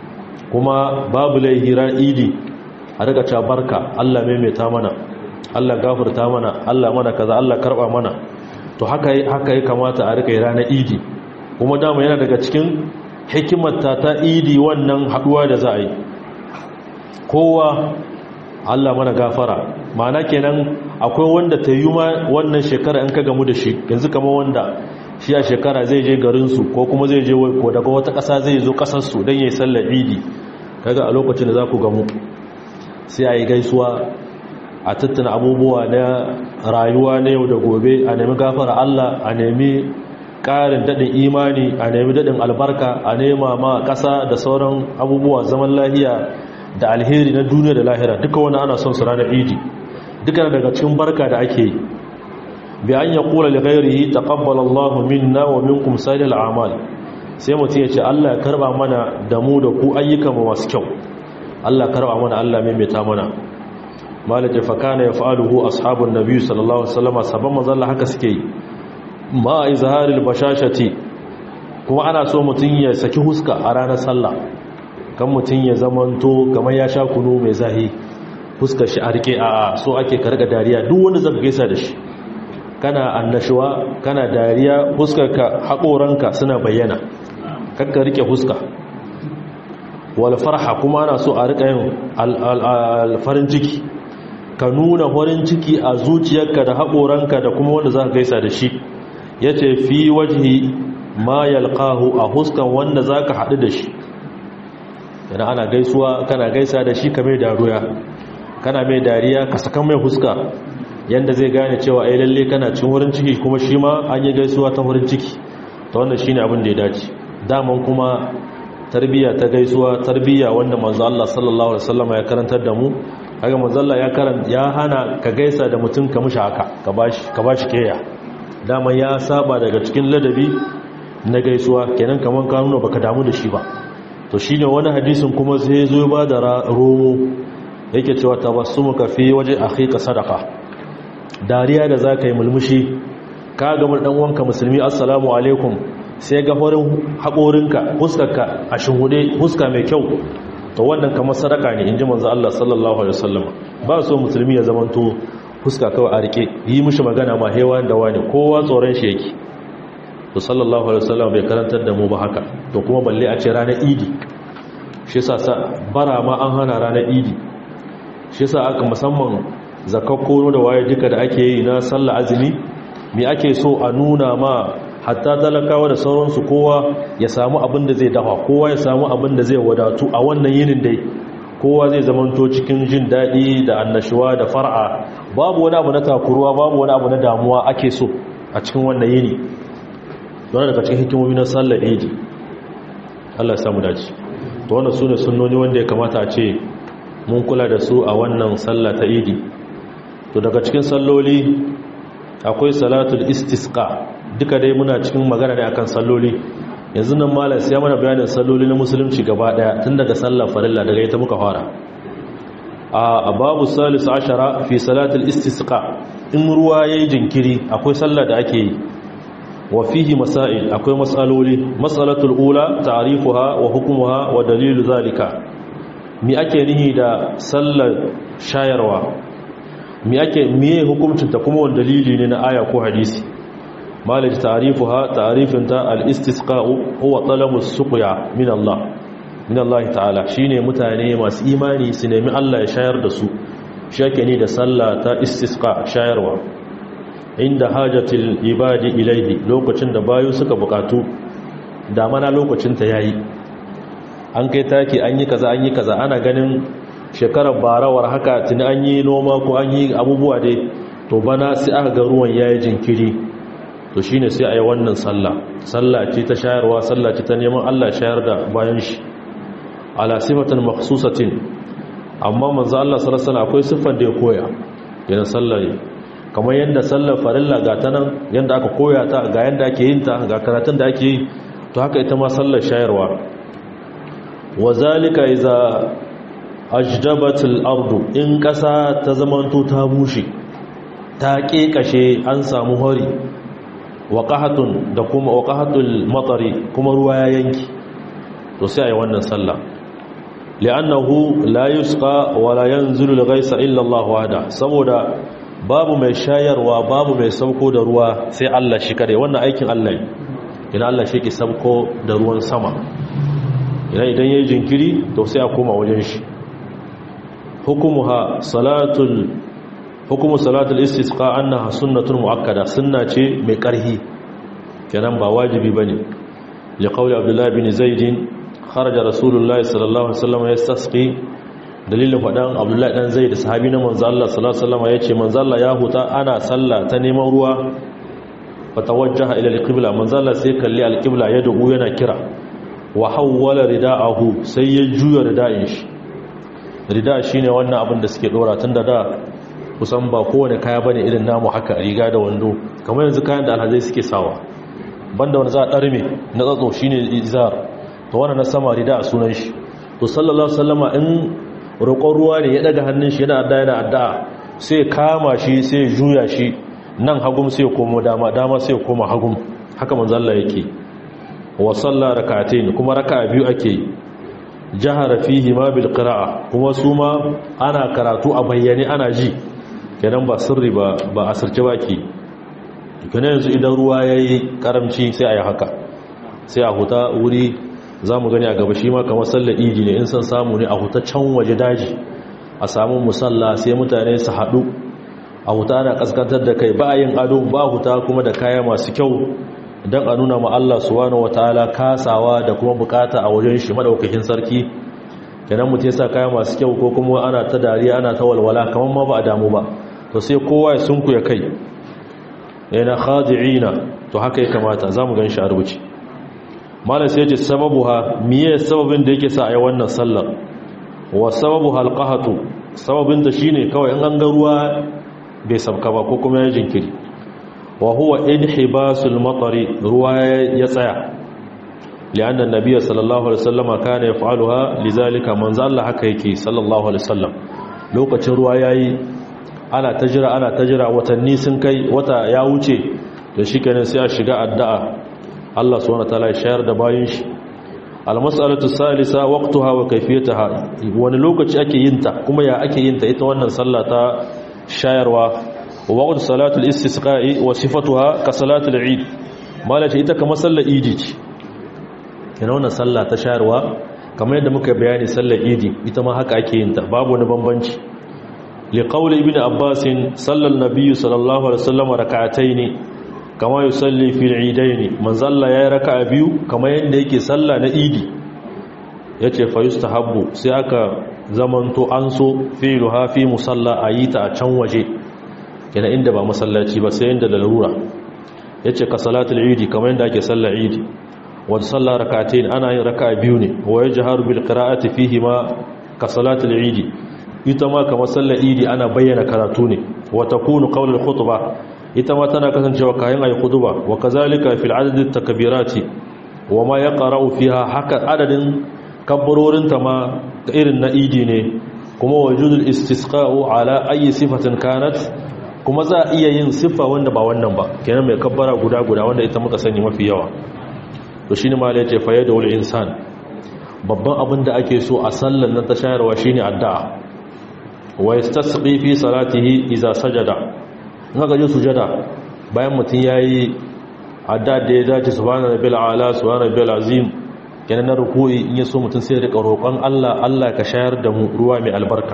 kuma babu laihira idi a daga ta barka Allah maimaita mana Allah gafarta mana Allah mana kaza Allah karba mana to haka haka ya kamata a rika ranar idi kuma dama yana daga cikin hikimarta ta idi wannan haduwa da za a yi kowa Allah mana gafara ma'ana kenan akwai wanda ta yi ma wannan shekara in ka gamu da shi yanzu kama wanda shi a shekara zai je garinsu ko kuma zai je ko daga wata ƙasa zai zo ƙasarsu don yi sallar idi kaga a lokacin da za ku gamu sai a yi gaisuwa a tattana abubuwa na rayuwa na yau da gobe a nemi gafara Allah a nemi ƙarin daɗin imani a nemi daɗin albarka a nema ma ƙasa da sauran abubuwa zaman lahiya da alheri na duniya da lahira duka wani ana son su ranar idi duka daga cikin barka da ake yi bi an ya kula da gairihi taqabbala Allah minna wa minkum salil a'mal sai mutum ya ce Allah ya karba mana da mu da ku ayyukan mu masu kyau Allah karba mana Allah maimaita mana malaka fa kana yaf'aluhu ashabun nabi sallallahu alaihi wasallam saban manzon haka suke yi ma izharil bashashati kuma ana so mutum ya saki huska a ranar sallah kan mutum ya zamanto kamar ya sha kunu mai zahi huskar shi a rike a so ake karga dariya duk wanda zaka gaisa da shi kana annashuwa kana dariya huskarka haƙoranka suna bayyana kakka rike huska wal farha kuma ana so a rika yin farin ciki ka nuna farin ciki a zuciyarka da haƙoranka da kuma wanda za ka gaisa da shi ya ce fi wajihi ma yalqahu a huskan wanda za ka haɗu da shi yana ana gaisuwa kana gaisa da shi ka mai daruya kana mai dariya ka saka mai huska yanda zai gane cewa ai lalle kana cin wurin ciki kuma shi ma an yi gaisuwa ta wurin ciki ta wannan shine abin da ya dace daman kuma tarbiyya ta gaisuwa tarbiyya wanda manzo Allah sallallahu alaihi wasallam ya karantar da mu kaga manzo Allah ya karanta ya hana ka gaisa da mutum ka mushi haka ka bashi ka bashi keya daman ya saba daga cikin ladabi na gaisuwa kenan kaman ka nuna baka damu da shi ba to shine wani hadisin kuma sai zo ba da romo yake cewa tabassumuka fi waje akhika sadaqa dariya da za ka yi mulmushi ka gama ɗan wanka musulmi assalamu alaikum sai ga horin haƙorinka huskarka a shinhude huska mai kyau to wannan kamar sadaka ne in ji manzo Allah sallallahu alaihi wasallam ba so musulmi ya zamanto huska kawai a rike yi mishi magana ma hewa da wani kowa tsoron shi yake to sallallahu alaihi wasallam bai karantar da mu ba haka to kuma balle a ce ranar idi shi yasa bara ma an hana ranar idi shi yasa aka musamman zakakko da waye duka da ake yi na sallah azumi me ake so a nuna ma hatta talakawa da sauransu kowa ya samu abin da zai dafa kowa ya samu abin da zai wadatu a wannan yinin dai kowa zai zamanto cikin jin daɗi da annashuwa da far'a babu wani abu na takuruwa babu wani abu na damuwa ake so a cikin wannan yini don daga cikin hikimomi na sallar idi Allah ya samu dace to wannan sune sunnoni wanda ya kamata a ce mun kula da su a wannan sallah ta idi to daga cikin salloli akwai salatul istisqa duka dai muna cikin magana ne akan salloli yanzu nan malam sai mana bayanin salloli na musulunci gaba daya tun daga sallar farilla daga ita muka fara a babu salis ashara fi salatul istisqa in ruwa yayi jinkiri akwai sallar da ake yi wa fihi masail akwai masaloli masalatul ula ta'rifuha wa hukmuha wa dalilu zalika mi ake nihi da sallar shayarwa mi ake miye hukuncin ta kuma wani dalili ne na aya ko hadisi malaj ta'rifuha ta'rifin ta al-istisqa'u huwa talabu suqya min Allah min Allah ta'ala shine mutane masu imani su nemi Allah ya shayar da su shake ni da sallah ta istisqa shayarwa inda hajatil ibadi ilaihi lokacin da bayu suka bukatu da mana lokacin ta yayi an kai taki an yi kaza an yi kaza ana ganin shekarar barawar haka tuni an yi noma ko an yi abubuwa dai to bana sai aka ga ruwan yayi jinkiri to shine sai a yi wannan sallah sallah ce ta shayarwa sallah ce ta neman Allah shayar da bayan shi ala sifatin makhsusatin amma manzo Allah sallallahu alaihi wasallam akwai sifar da ya koya yana sallah kamar yanda sallar farilla ga ta nan yanda aka koya ta ga yanda ake yin ta ga karatun da ake yi to haka ita ma sallar shayarwa wazalika iza ajdabatul ardu in kasa ta zamanto ta bushe ta kekashe an samu hori waqahatun da kuma waqahatul matari kuma ruwa ya yanki to sai ayi wannan sallah li'annahu la yusqa wa la yanzilu al-ghaysa illa Allah wahda saboda babu mai shayarwa babu mai sauko da ruwa sai Allah shi kare wannan aikin Allah ne ina Allah shi ke sauko da ruwan sama idan idan yayi jinkiri to sai a koma wajen shi hukumuha salatul hukumu salatul istisqa annaha sunnatun muakkada sunna ce mai karhi kenan ba wajibi bane li qawli abdullah bin zaid kharaja rasulullahi sallallahu alaihi wasallam yastasqi dalilin fadan abdullah dan zaid sahabi na manzo Allah sallallahu alaihi wasallam yace manzo Allah ya huta ana sallah ta neman ruwa fatawajjaha ila alqibla manzo Allah sai kalli alqibla ya dubu yana kira wa hawwala rida'ahu sai ya juya rida'in shi rida shine wannan abin da suke dora tunda da kusan ba kowane kaya bane irin namu haka riga da wando kamar yanzu kayan da alhazai suke sawa banda wani za a ɗarme na tsatso shine izar to wannan na sama rida a sunan shi to sallallahu sallama in roƙon ruwa ne ya daga hannun shi yana adda yana addu'a sai kama shi sai juya shi nan hagum sai komo dama dama sai koma hagum haka manzo Allah yake wa salla rak'atayn kuma raka'a biyu ake jahara fihi ma bil qira'a kuma su ma ana karatu a bayyane ana ji kenan ba sirri ba ba asirce baki kenan yanzu idan ruwa yayi karamci sai ayi haka sai a huta wuri zamu gani a gaba shi ma kamar sallar idi ne in san samu ne a huta can waje daji a samu musalla sai mutane su hadu a huta ana kaskantar da kai ba yin ado ba huta kuma da kaya masu kyau don a nuna ma Allah subhanahu wataala kasawa da kuma bukata a wajen shi madaukakin sarki kenan mutum ya sa kaya masu kyau ko kuma ana ta dariya ana ta walwala kamar ma ba a damu ba to sai kowa ya sunku ya kai yana khadi'ina to haka ya kamata zamu gan shi a rubuce malam sai ya ce sababuha miye sababin da yake sa a yi wannan sallar wa sababu halqahatu sababin da shine kawai in an ga ruwa bai sabka ba ko kuma ya jinkiri wa huwa inhibasul matari ruwa ya tsaya lianna nabiyyi sallallahu alaihi wasallama kana yaf'aluha lizalika manzo Allah haka yake sallallahu alaihi wasallam lokacin ruwa yayi ana ta jira ana ta jira watanni sun kai wata ya wuce da shikenan sai a shiga addu'a Allah subhanahu wataala ya shayar da bayin shi almas'alatu salisa waqtaha wa kayfiyataha wani lokaci ake yin ta kuma ya ake yin ta ita wannan sallah ta shayarwa waqt salatul istisqa'i wa sifatuha ka salatul eid malaka ita kamar sallar idi ce ina wannan sallah ta shayarwa kamar yadda muka bayani sallar idi ita ma haka ake yin ta babu wani bambanci liqawli ibn abbas sallal nabiyyu sallallahu alaihi wasallam rak'atayn kama yusalli fil eidaini manzo Allah yayi raka'a biyu kamar yanda yake sallah na idi yace fa yustahabbu sai aka zamanto an so fi'luha fi musalla ayita a can waje kina inda ba masallaci ba sai inda lalura yace ka salatul idi kamar yanda ake sallar idi wa sallar rak'atayn ana yin raka'a biyu ne wa yajharu bil qira'ati fihi ma ka salatul idi ita ma kamar sallar idi ana bayyana karatu ne wa takunu qawlul khutbah ita ma tana kasancewa kayan ayi khutba wa kazalika fil adad takbirati wa ma yaqra'u fiha haka adadin kabbarorin ta ma irin na idi ne kuma wujudul istisqa'u ala ayi sifatin kanat kuma za a iya yin siffa wanda ba wannan ba kenan mai kabbara guda guda wanda ita muka sani mafi yawa to shine ma la yace fa yadul insan babban abin da ake so a sallan nan ta shayarwa shine addu'a wa yastasqi fi salatihi idza sajada in aka je sujada bayan mutum yayi adda da ya dace subhana rabbil ala subhana rabbil azim kenan na ruku'i in yaso mutum sai ya rika roƙon Allah Allah ka shayar da mu ruwa mai albarka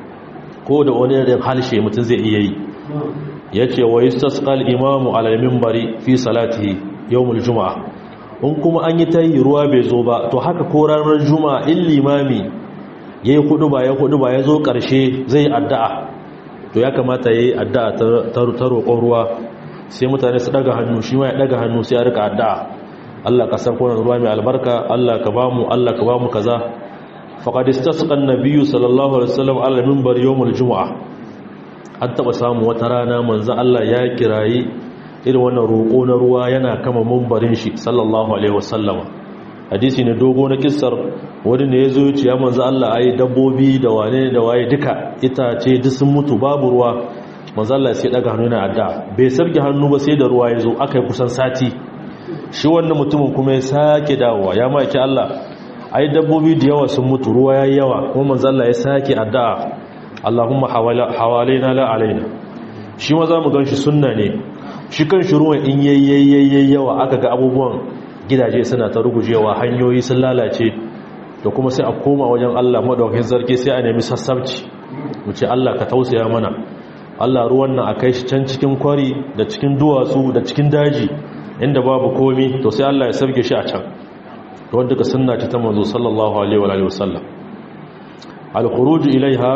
ko da wani da halshe mutum zai iya yi yace wa yastasqal imamu ala minbari fi salatihi yawmul juma'a in kuma an yi tayi ruwa bai zo ba to haka ko ranar juma'a in limami yayi hudu ba ya hudu ba ya zo karshe zai addu'a to ya kamata ya yi addu'a ta roƙon ruwa sai mutane su ɗaga hannu shi ma ya ɗaga hannu sai ya rika addu'a Allah ka san kwanan ruwa mai albarka Allah ka ba mu Allah ka ba mu kaza faƙadista su ƙan nabiyu sallallahu alaihi wasallam ala mimbar yawmul juma'a an taɓa samu wata rana manzan Allah ya kirayi irin wannan roƙo na ruwa yana kama mimbarin shi sallallahu alaihi wasallam hadisi ne dogo na kissar wani ne ya zo ya ce ya manzo Allah ai dabbobi da wane da waye duka itace duk sun mutu babu ruwa manzo Allah sai daga hannu na adda bai sarki hannu ba sai da ruwa ya zo aka yi kusan sati shi wannan mutumin kuma ya sake dawowa ya maki Allah ai dabbobi da yawa sun mutu ruwa yayi yawa kuma manzo Allah ya sake addu'a Allahumma hawalaina la alaina shi ma zamu ganshi sunna ne shi kan shi ruwan in yayyayyayi yawa aka ga abubuwan gidaje suna ta rugujewa hanyoyi sun lalace da kuma sai a koma wajen Allah madaukakin sarki sai a nemi sassabci mu ce Allah ka tausaya mana Allah ruwan nan a kai shi can cikin kwari da cikin duwatsu da cikin daji inda babu komi to sai Allah ya sarge shi a can to wanda ka sunna ta manzo sallallahu alaihi wa alihi wasallam al-khuruj ilaiha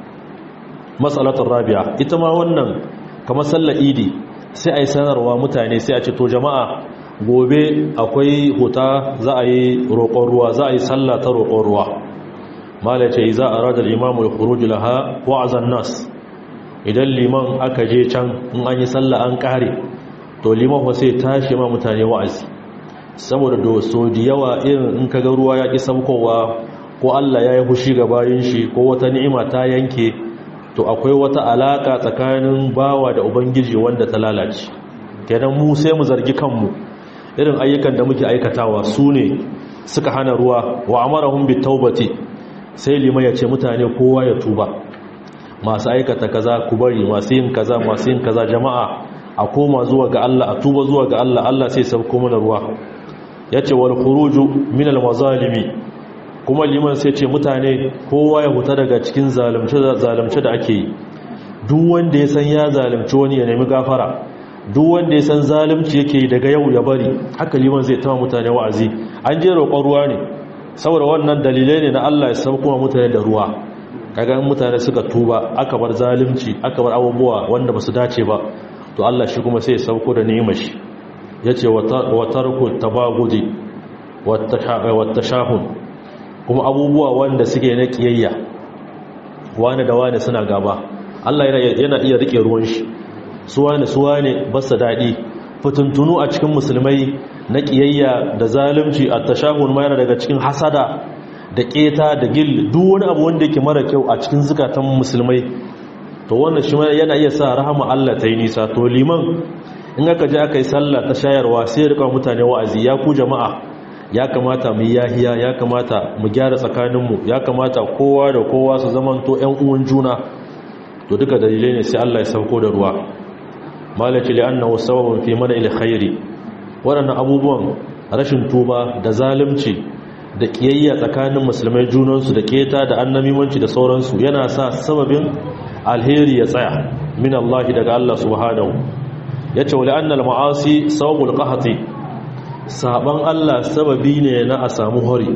mas'alatul rabi'a ita ma wannan kamar sallar idi sai ai sanarwa mutane sai a ce to jama'a gobe akwai huta za a yi roƙon ruwa za a yi sallah ta roƙon ruwa mala ce za a radar imamu ya kuru laha wa'azan nas idan liman aka je can in an yi sallah an ƙare to liman wa sai tashi ma mutane wa'azi saboda da so da yawa irin in ka ga ruwa ya ƙi samkowa ko allah ya yi hushi ga bayan shi ko wata ni'ima ta yanke to akwai wata alaƙa tsakanin bawa da ubangiji wanda ta lalace kenan mu sai mu zargi kanmu irin ayyukan da muke aikatawa su ne suka hana ruwa wa amarahum bitawbati sai liman ya ce mutane kowa ya tuba masu aikata kaza ku bari masu yin kaza masu yin kaza jama'a a koma zuwa ga Allah a tuba zuwa ga Allah Allah sai sauko mana ruwa yace wal khuruju min al mazalimi kuma liman sai ce mutane kowa ya huta daga cikin zalunci zalunci da ake yi duk wanda ya san ya zalunci wani ya nemi gafara duk wanda ya san zalunci yake daga yau ya bari haka liman zai tama mutane wa'azi an je roƙon ruwa ne saboda wannan dalilai ne na Allah ya sauko mutane da ruwa kaga in mutane suka tuba aka bar zalunci aka bar abubuwa wanda basu dace ba to Allah shi kuma sai ya sauko da ni'imar shi yace wa tarku tabagudi wa tashahun kuma abubuwa wanda suke na kiyayya wani da wani suna gaba Allah yana iya rike ruwan shi suwane suwane basa daɗi fituntunu a cikin musulmai na ƙiyayya da zalunci a tashahun ma yana daga cikin hasada da ƙeta da gil duk wani abu wanda yake mara kyau a cikin zukatan musulmai to wannan shi yana iya sa rahama Allah ta yi nisa to liman in aka je aka yi sallah ta shayarwa sai ya rika mutane wa'azi ya ku jama'a ya kamata mu yahiya ya kamata mu gyara tsakaninmu ya kamata kowa da kowa su zamanto ƴan uwan juna to duka dalilai ne sai Allah ya sauko da ruwa malaki li'annahu sababun fi mana'il khairi waɗannan abubuwan rashin tuba da zalunci da kiyayya tsakanin musulmai junansu da keta da annamimanci da sauransu yana sa sababin alheri ya tsaya min Allah daga Allah subhanahu yace wala annal ma'asi sawbul qahti saban Allah sababi ne na a samu hori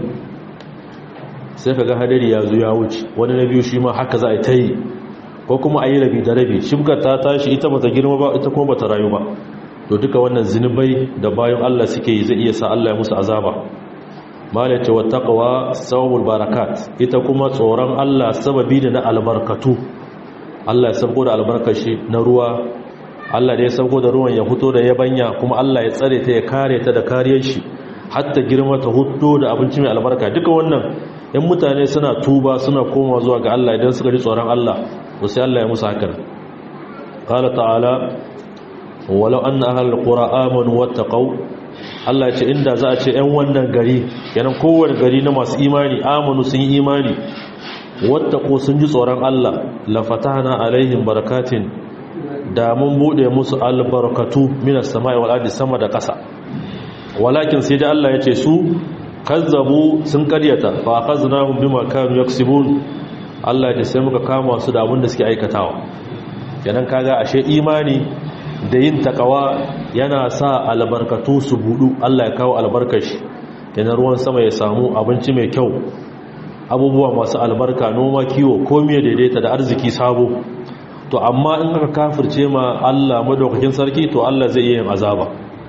sai kaga hadari ya zo ya wuce wani na biyu shi ma haka za a ta yi ko kuma a yi rabi da rabi shimkar ta tashi ita bata girma ba ita kuma bata rayu ba to duka wannan zinubai da bayan Allah suke yi zai iya sa Allah ya musu azaba malace wa taqwa sawabul barakat ita kuma tsoron Allah sababi ne na albarkatu Allah ya sabgo da albarkashi na ruwa Allah da ya sabgo da ruwan ya fito da yabanya kuma Allah ya tsare ta ya kare ta da kariyar shi hatta girma ta hudo da abinci mai albarka duka wannan in mutane suna tuba suna koma zuwa ga Allah idan suka ji tsoron Allah to sai Allah ya musu hakan qala ta'ala walau anna ahlul qura amanu wattaqau Allah ya ce inda za a ce ƴan wannan gari yanan kowane gari na masu imani amanu sun yi imani wattaqu sun ji tsoron Allah la fatahna alaihim barakatin da mun bude musu albarkatu minas sama'i wal ardi sama da ƙasa walakin sai da Allah ya ce su kazzabu sun karyata fa akhadnahum bima kanu yaksibun Allah ya sai muka kama su da abin da suke aikatawa kenan kaga ashe imani da yin takawa yana sa albarkatu su budu Allah ya kawo albarkashi kenan ruwan sama ya samu abinci mai kyau abubuwa masu albarka noma kiwo komai daidaita da arziki sabo to amma in aka kafirce ma Allah madaukakin sarki to Allah zai iya yin azaba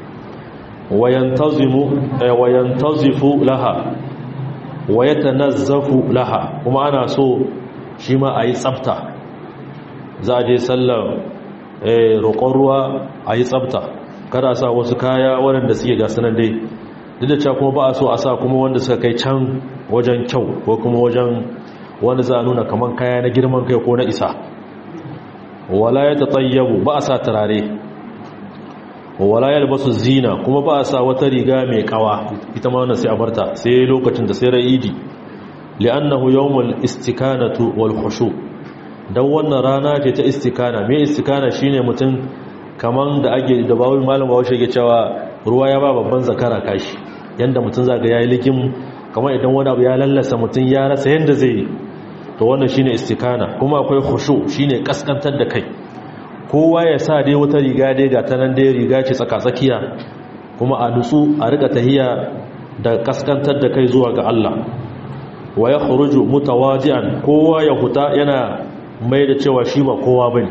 wayantazimu wayantazifu laha wayatanazzafu laha kuma ana so shi ma ayi tsafta za a je sallar roƙon ruwa ayi tsafta kada sa wasu kaya waɗanda suke ga sanan dai duk da cewa kuma ba a so a sa kuma wanda suka kai can wajen kyau ko kuma wajen wanda za a nuna kaman kaya na girman kai ko na isa wala ya tatayyabu ba a sa turare wala yalbasu zina kuma ba a sa wata riga mai kawa ita ma wannan sai a barta sai lokacin da sai ra'idi li'annahu yawmul istikanatu wal khushu dan wannan rana ce ta istikana me istikana shine mutum kaman da ake da bawul malam bawashi yake cewa ruwa ya ba babban zakara kashi yanda mutum zaga yayi likin kamar idan wani abu ya lallasa mutum ya rasa yanda zai yi to wannan shine istikana kuma akwai khushu shine kaskantar da kai kowa ya sa dai wata riga dai ga ta nan dai riga ce tsakatsakiya kuma a nutsu a rika tahiya da kaskantar da kai zuwa ga Allah wa ya khuruju mutawadi'an kowa ya huta yana mai da cewa shi ba kowa bane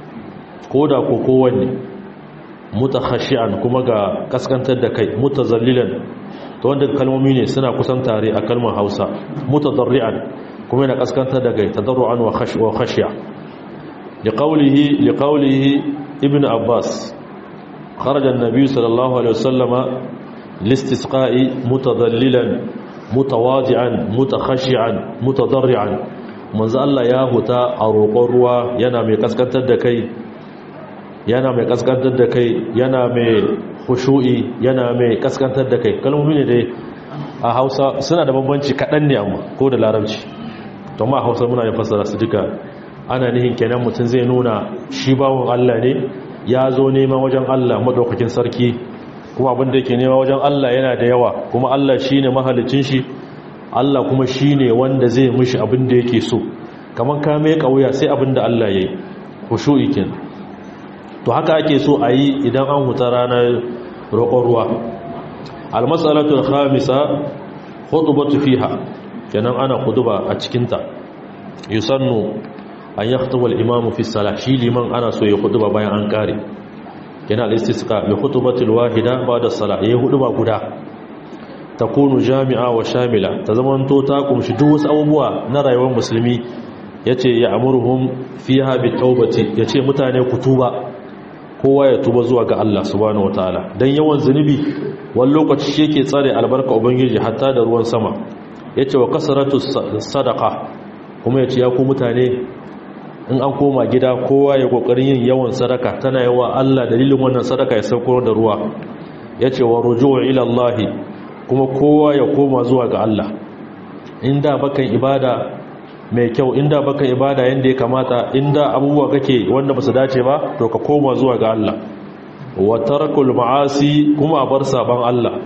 koda ko kowanne mutakhashi'an kuma ga kaskantar da kai mutazallilan to wanda kalmomi ne suna kusan tare a kalmar Hausa mutadarri'an kuma yana kaskantar da kai tadarru'an wa khashya لقوله لقوله ابن عباس خرج النبي صلى الله عليه وسلم لاستسقاء متضللا متواضعا متخشعا متضرعا manzo Allah ya huta a roƙon ruwa yana mai kaskantar da kai yana mai kaskantar da kai yana mai khushu'i yana mai kaskantar da kai kalmomi ne dai a Hausa suna da bambanci kaɗan ne amma ko da Larabci to ma Hausa muna yin fassara su duka ana nihin kenan mutum zai nuna shi bawon Allah ne ya zo neman wajen Allah madaukakin sarki kuma abin da yake nema wajen Allah yana da yawa kuma Allah shine mahalicin shi Allah kuma shine wanda zai mishi abin da yake so kamar ka mai kauya sai abin da Allah yayi khushu'i kin to haka ake so a yi idan an huta ranar roƙon ruwa al-mas'alatu al-khamisa khutbatu fiha kenan ana khutba a cikin ta yusannu an yi hutubar imamu fi sala shi liman ana so ya hutuba bayan an kare yana al-istisqa bi hutubatil wahida ba'da sala yayi hutuba guda takunu jami'a wa shamila ta zamanto ta kumshi duk wasu abubuwa na rayuwar musulmi yace ya amuruhum fiha bi tawbati yace mutane ku tuba kowa ya tuba zuwa ga Allah subhanahu wataala dan yawan zunubi wani lokaci shi yake tsare albarka ubangiji hatta da ruwan sama yace wa kasratu sadaqa kuma yace ya ku mutane in an koma gida kowa ya kokarin yin yawan sadaka tana yawa Allah dalilin wannan sadaka ya sauko da ruwa yace wa ruju'u ila Allah kuma kowa ya koma zuwa ga Allah inda bakan ibada mai kyau inda bakan ibada yanda ya kamata inda abubuwa kake wanda basu dace ba to ka koma zuwa ga Allah wa tarakul ma'asi kuma a bar saban Allah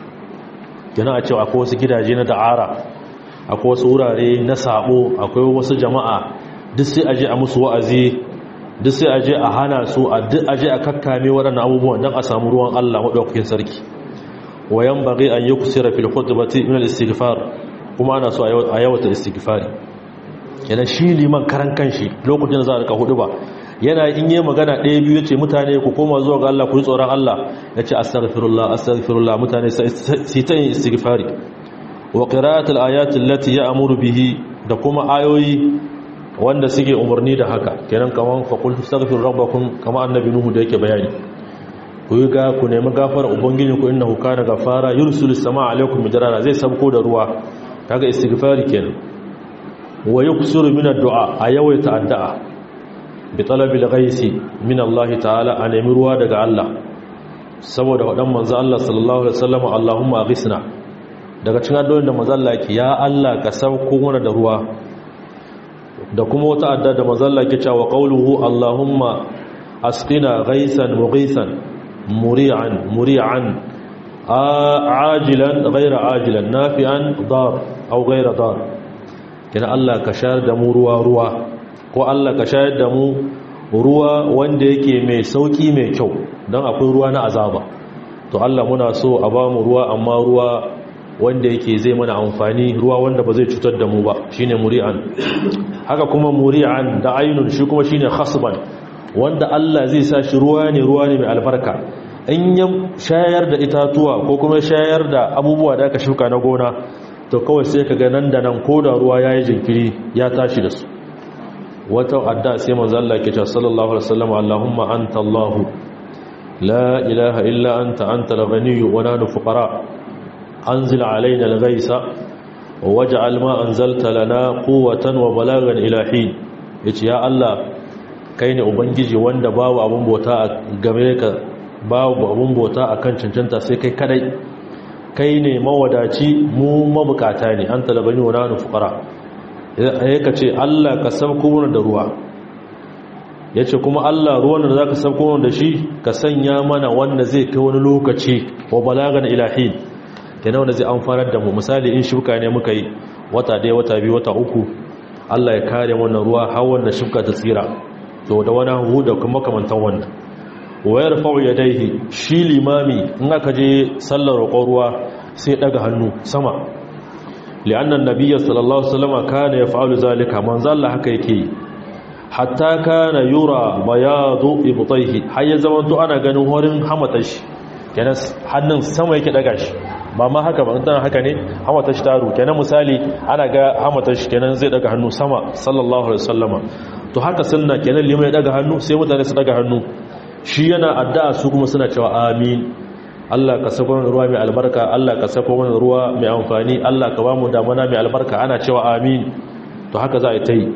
kina a cewa akwai wasu gidaje na da'ara akwai wasu wurare na sabo akwai wasu jama'a duk sai aje a musu wa'azi duk sai aje a hana su a duk aje a kakkame waɗannan abubuwan don a samu ruwan Allah maɗaukakin sarki wayan bagi an yi kusura fil khutbati min al istighfar kuma ana so a yawata istighfari kenan shi liman karan kanshi lokacin da za a rika hudu ba yana in yi magana ɗaya biyu yace mutane ku koma zuwa ga Allah ku yi tsoron Allah yace astaghfirullah astaghfirullah mutane sai ta yin istighfari wa qira'atul ayati allati ya'muru bihi da kuma ayoyi wanda suke umarni da haka kenan kaman fa qul astaghfiru rabbakum kama annabi nuhu da yake bayani ku yi ga ku nemi gafara ubangiji ku innahu kana gafara yursilu samaa alaikum midrara zai sabko da ruwa kaga istighfari kenan wa yuksiru min addu'a a yawaita addu'a bi talabi al-ghaisi min Allah ta'ala a nemi ruwa daga Allah saboda wadan manzo Allah sallallahu alaihi wasallam Allahumma aghisna daga cikin addu'o'in da manzo Allah yake ya Allah ka sauko mana da ruwa da kuma wata addu'a da manzo Allah yake cewa qawluhu Allahumma asqina ghaisan mughisan muri'an muri'an ajilan ghayra ajilan nafi'an dar aw ghayra dar kina Allah ka shayar da mu ruwa ruwa ko Allah ka shayar da mu ruwa wanda yake mai sauki mai kyau don akwai ruwa na azaba to Allah muna so a ba mu ruwa amma ruwa wanda yake zai mana amfani ruwa wanda ba zai cutar da mu ba shine muri'an haka kuma muri'an da ainun shi kuma shine khasban wanda Allah zai sa shi ruwa ne ruwa ne mai albarka in ya shayar da itatuwa ko kuma shayar da abubuwa da aka shuka na gona to kawai sai ka ga nan da nan ko da ruwa yayi jinkiri ya tashi da su wata adda sai manzo Allah ke cewa sallallahu alaihi wasallam Allahumma anta Allah la ilaha illa anta anta al-ghani wa nahnu fuqara anzil alaina al-ghaisa waj'al ma anzalta lana quwwatan wa balagan ila hin yace ya Allah kai ne ubangiji wanda babu abun bauta game ka babu abun bauta akan cancanta sai kai kadai kai ne mawadaci mu mabukata ne anta al-ghani wa nahnu fuqara ya ka ce Allah ka sabko mana da ruwa ya ce kuma Allah ruwan da za ka sabko mana da shi ka sanya mana wanda zai kai wani lokaci wa balagan ilahin yana wanda zai amfanar da mu misali in shuka ne muka yi wata ɗaya wata biyu wata uku Allah ya kare wannan ruwa har wanda shuka ta tsira to da wani hu da kuma kamantan wannan wayar fa'u yadaihi shi limami in aka je sallar roƙon ruwa sai daga hannu sama لأن النبي صلى الله عليه وسلم كان يفعل ذلك من ظل haka yake hatta kana yura bayadu ibtayhi har ya zaman to ana ganin horin hamatar shi kenan hannun sama yake daga shi ba ma haka ba dan haka ne hamatar shi taru kenan misali ana ga hamatar shi kenan zai daga hannu sama sallallahu alaihi wasallama to haka sunna kenan limai daga hannu sai mutane su daga hannu shi yana addu'a su kuma suna cewa amin Allah ka sako mana ruwa mai albarka Allah ka sako mana ruwa mai amfani Allah ka ba mu damana mai albarka ana cewa amin to haka za a yi ta yi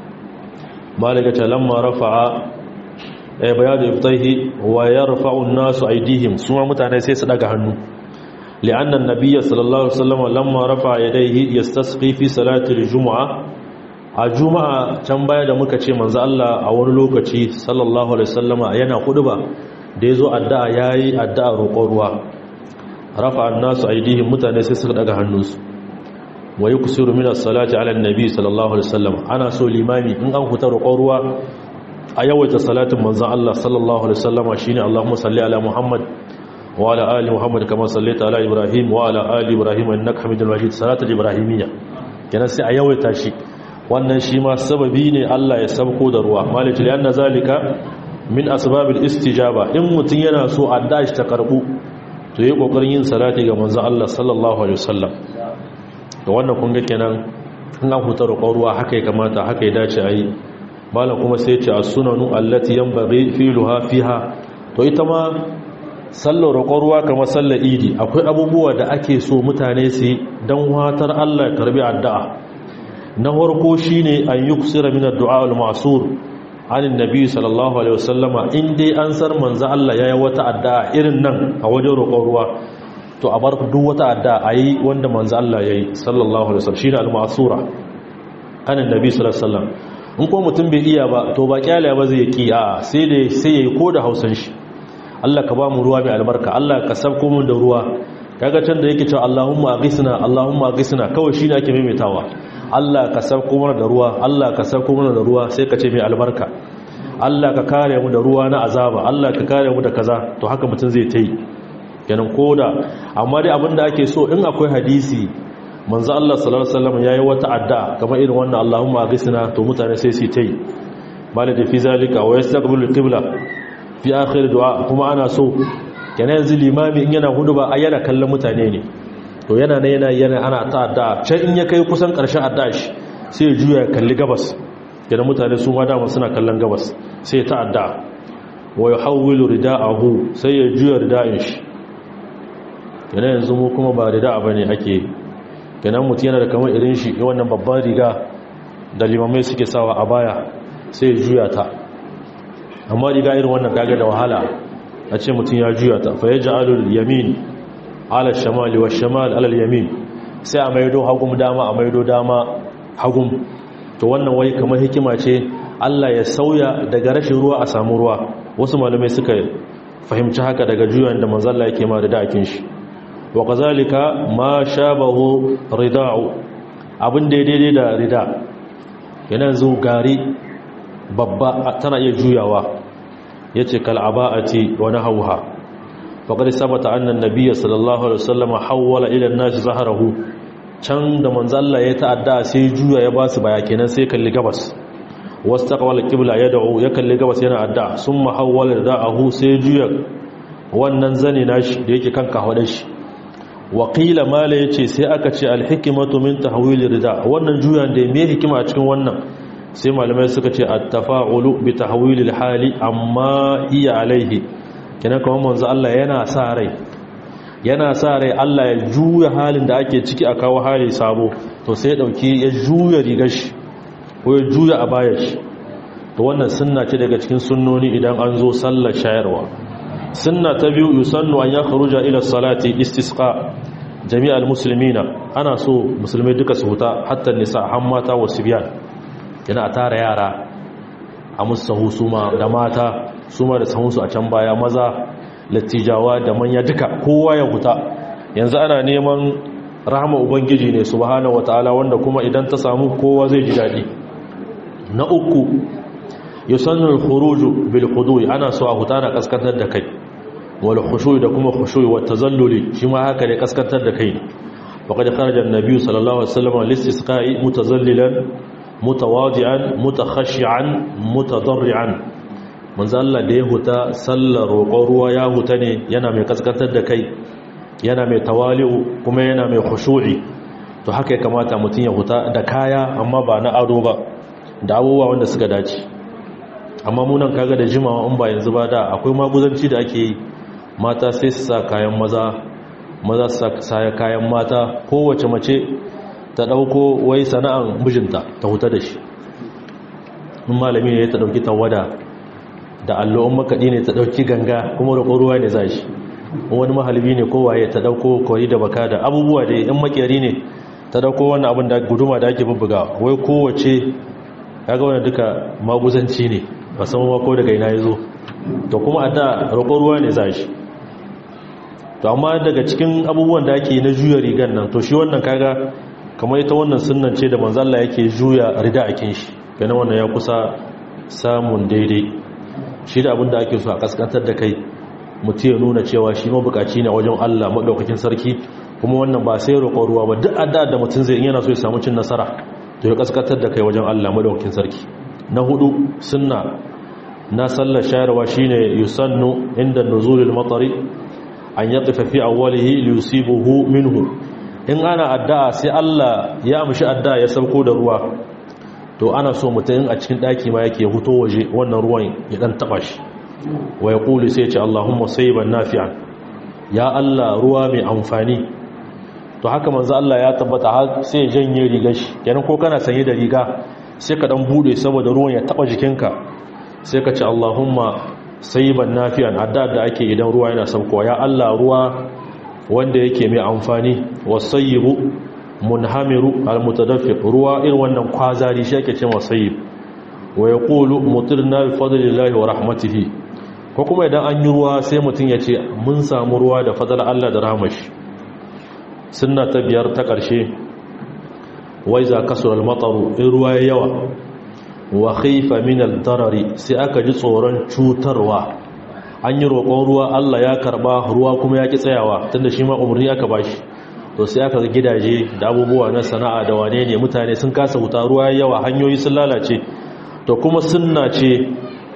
malaka ta lamma rafa'a ay bayadu ibtaihi wa yarfa'u an-nasu aydihim suma mutane sai su daga hannu li'anna an-nabiy sallallahu alaihi wasallam lamma rafa'a yadayhi yastasqi fi salati al-jum'a a juma'a can baya da muka ce manzo Allah a wani lokaci sallallahu alaihi wasallama yana ba. da ya zo addu'a ya yi addu'a roƙon ruwa rafa annasu aidihin mutane sai suka daga hannunsu wa yi kusurru minar salati ala nabi sallallahu alaihi wasallam ana so limami in an huta roƙon ruwa a yawaita salatin manzan Allah sallallahu alaihi wasallama shi ne Allahumma salli ala Muhammad wa ala ali Muhammad kama sallaita ala Ibrahim wa ala ali Ibrahim innaka Hamidul Majid salatul ibrahimiyya kenan sai a yawaita shi wannan shi ma sababi ne Allah ya sabko da ruwa malaka li anna zalika min asbabil istijaba in mutun yana so adda shi ta karbu to yi kokarin yin salati ga manzon Allah sallallahu alaihi wasallam to wannan kun ga kenan in an huta roƙon ruwa haka ya kamata haka ya dace ayi malam kuma sai ya ce as-sunanu allati yanbaghi filuha fiha to ita ma sallar roƙon ruwa kamar sallar idi akwai abubuwa da ake so mutane su dan watar Allah ya karbi addu'a na farko shine an yuksira min ad-du'a al-ma'sur anin nabi sallallahu alaihi wasallama in dai an sar manzo Allah yayi wata addu'a irin nan a wajen roƙon ruwa to a bar duk wata addu'a ayi wanda manzo Allah yayi sallallahu alaihi wasallam shine al-ma'sura anin nabi sallallahu alaihi wasallam in ko mutum bai iya ba to ba kyale ba zai ki a sai dai sai yayi ko da Hausan shi Allah ka ba mu ruwa mai albarka Allah ka sabko mu da ruwa kaga can da yake cewa Allahumma aghisna Allahumma aghisna kawai shine ake maimaitawa Allah ka sauko mana da ruwa Allah ka sauko mana da ruwa sai ka ce mai albarka Allah ka kare mu da ruwa na azaba Allah ka kare mu da kaza to haka mutum zai ta yi kenan koda amma dai abinda ake so in akwai hadisi manzo Allah sallallahu alaihi wasallam yayi wata addu'a kamar irin wannan Allahumma aghithna to mutane sai su ta yi malaka fi zalika wa yastaqbilu al-qibla fi akhir du'a kuma ana so kenan yanzu limami in yana hudu ba ai yana kallon mutane ne to yana ne yana yana ana ta addu'a can in ya kai kusan karshen addu'a shi sai ya juya kalli gabas kenan mutane su ma dama suna kallon gabas sai ta addu'a wa yuhawwilu rida'ahu sai ya juya rida'in shi kenan yanzu mu kuma ba rida'a bane ake kenan mutum yana da kamar irin shi wannan babban riga da limamai suke sawa a baya sai ya juya ta amma riga irin wannan kaga da wahala a ce mutum ya juya ta fa yaj'alul yamin ala shamali wa shamal ala yamin sai a maido hagum dama a maido dama hagum to wannan wai kamar hikima ce Allah ya sauya daga rashin ruwa a samu ruwa wasu malamai suka fahimci haka daga juyan da manzo Allah yake ma da dakin shi wa kazalika ma shabahu rida'u abin da daidai da rida yana zo gari babba tana iya juyawa yace kal aba'ati wa nahawha faqad sabata anna an-nabiy sallallahu alaihi wasallam hawwala ila an-nas zahrahu can da manzo Allah ya ta'adda sai juya ya basu baya kenan sai kalli gabas wastaqbala qibla yad'u ya kalli gabas yana adda summa hawwala rida'ahu sai juya wannan zane nashi da yake kanka hada shi waƙila mala ya ce sai aka ce alhikimatu min tahwili rida wannan juyan da me hikima a cikin wannan sai malamai suka ce at-tafa'ulu bi tahwili hali amma iya alaihi kina kuma manzo Allah yana sa rai yana sa rai Allah ya juya halin da ake ciki a kawo hali sabo to sai ya dauki ya juya rigar shi ko ya juya a bayar shi to wannan sunna ce daga cikin sunnoni idan an zo sallar shayarwa sunna ta biyu yusannu an ya kharuja ila salati istisqa jami'al muslimina ana so musulmai duka su huta hatta nisa har mata wa sibyan yana a tara yara a musahu suma da mata suma da sahunsu a can baya maza lattijawa da manya duka kowa ya huta yanzu ana neman rahama ubangiji ne subhanahu wataala wanda kuma idan ta samu kowa zai ji dadi na uku yusannu al-khuruju bil khudu'i ana so a huta na kaskantar da kai wal khushu'i da kuma khushu'i wa tazalluli shi ma haka ne kaskantar da kai faqad kharaja an-nabi sallallahu alaihi wasallam lis-isqa'i mutazallilan mutawadi'an mutakhashi'an mutadarri'an manzo Allah da ya huta sallar roƙon ruwa ya huta ne yana mai kaskantar da kai yana mai tawali'u kuma yana mai khushu'i to haka ya kamata mutum ya huta da kaya amma ba na ado ba da abubuwa wanda suka dace amma munan kaga da jimawa in ba yanzu ba da akwai maguzanci da ake yi mata sai su sa kayan maza maza su sa kayan mata kowace mace ta dauko wai sana'an mijinta ta huta da shi in malami ne ta dauki tawada da allo'un makaɗi ne ta dauki ganga kuma da ruwa ne za shi wani mahalbi ne kowaye ta dauko kwari da baka da abubuwa da yan makeri ne ta dauko wannan abin da guduma da ake bubbuga wai kowace kaga wannan duka maguzanci ne ba san ma ko daga ina yazo to kuma a da roƙon ruwa ne za shi to amma daga cikin abubuwan da ake na juya rigan nan to shi wannan kaga kamar ita wannan sunnan ce da manzo Allah yake juya rida a kin shi kana wannan ya kusa samun daidai shi da abin da ake so a kaskantar da kai mutum ya nuna cewa shi mabukaci ne wajen Allah madaukakin sarki kuma wannan ba sai roƙon ruwa ba duk adda da mutum zai yana so ya samu cin nasara to ya kaskantar da kai wajen Allah madaukakin sarki na hudu sunna na sallar shayarwa shine yusannu inda nuzulil matari an yaqifa fi awwalihi liyusibuhu minhu in ana addu'a sai Allah ya amshi addu'a ya sauko da ruwa to ana so mutum a cikin daki ma yake huto waje wannan ruwan ya dan taba shi wa yaqulu sai ya ce Allahumma sayyiban nafi'an ya Allah ruwa mai amfani to haka manzo Allah ya tabbata har sai ya janye rigar shi kenan ko kana sanye da riga sai ka dan bude saboda ruwan ya taba jikinka sai ka ce Allahumma sayyiban nafi'an adda da ake idan ruwa yana saukowa ya Allah ruwa wanda yake mai amfani wasayyibu munhamiru almutadaffiq ruwa irin wannan kwazari shi yake cewa sayyib wa yaqulu mutirna bi fadlillahi wa rahmatihi ko kuma idan an yi ruwa sai mutun ya ce mun samu ruwa da fadlan Allah da rahmashi sunna ta biyar ta ƙarshe wai za kasur al-mataru in ruwa ya yawa wa khaifa min al-darari sai aka ji tsoron cutarwa an yi roƙon ruwa Allah ya karba ruwa kuma ya ki tsayawa tunda shi ma umarni aka bashi to sai aka ga gidaje da abubuwa na sana'a da wane ne mutane sun kasa wuta ruwa ya yawa hanyoyi sun lalace to kuma sunna ce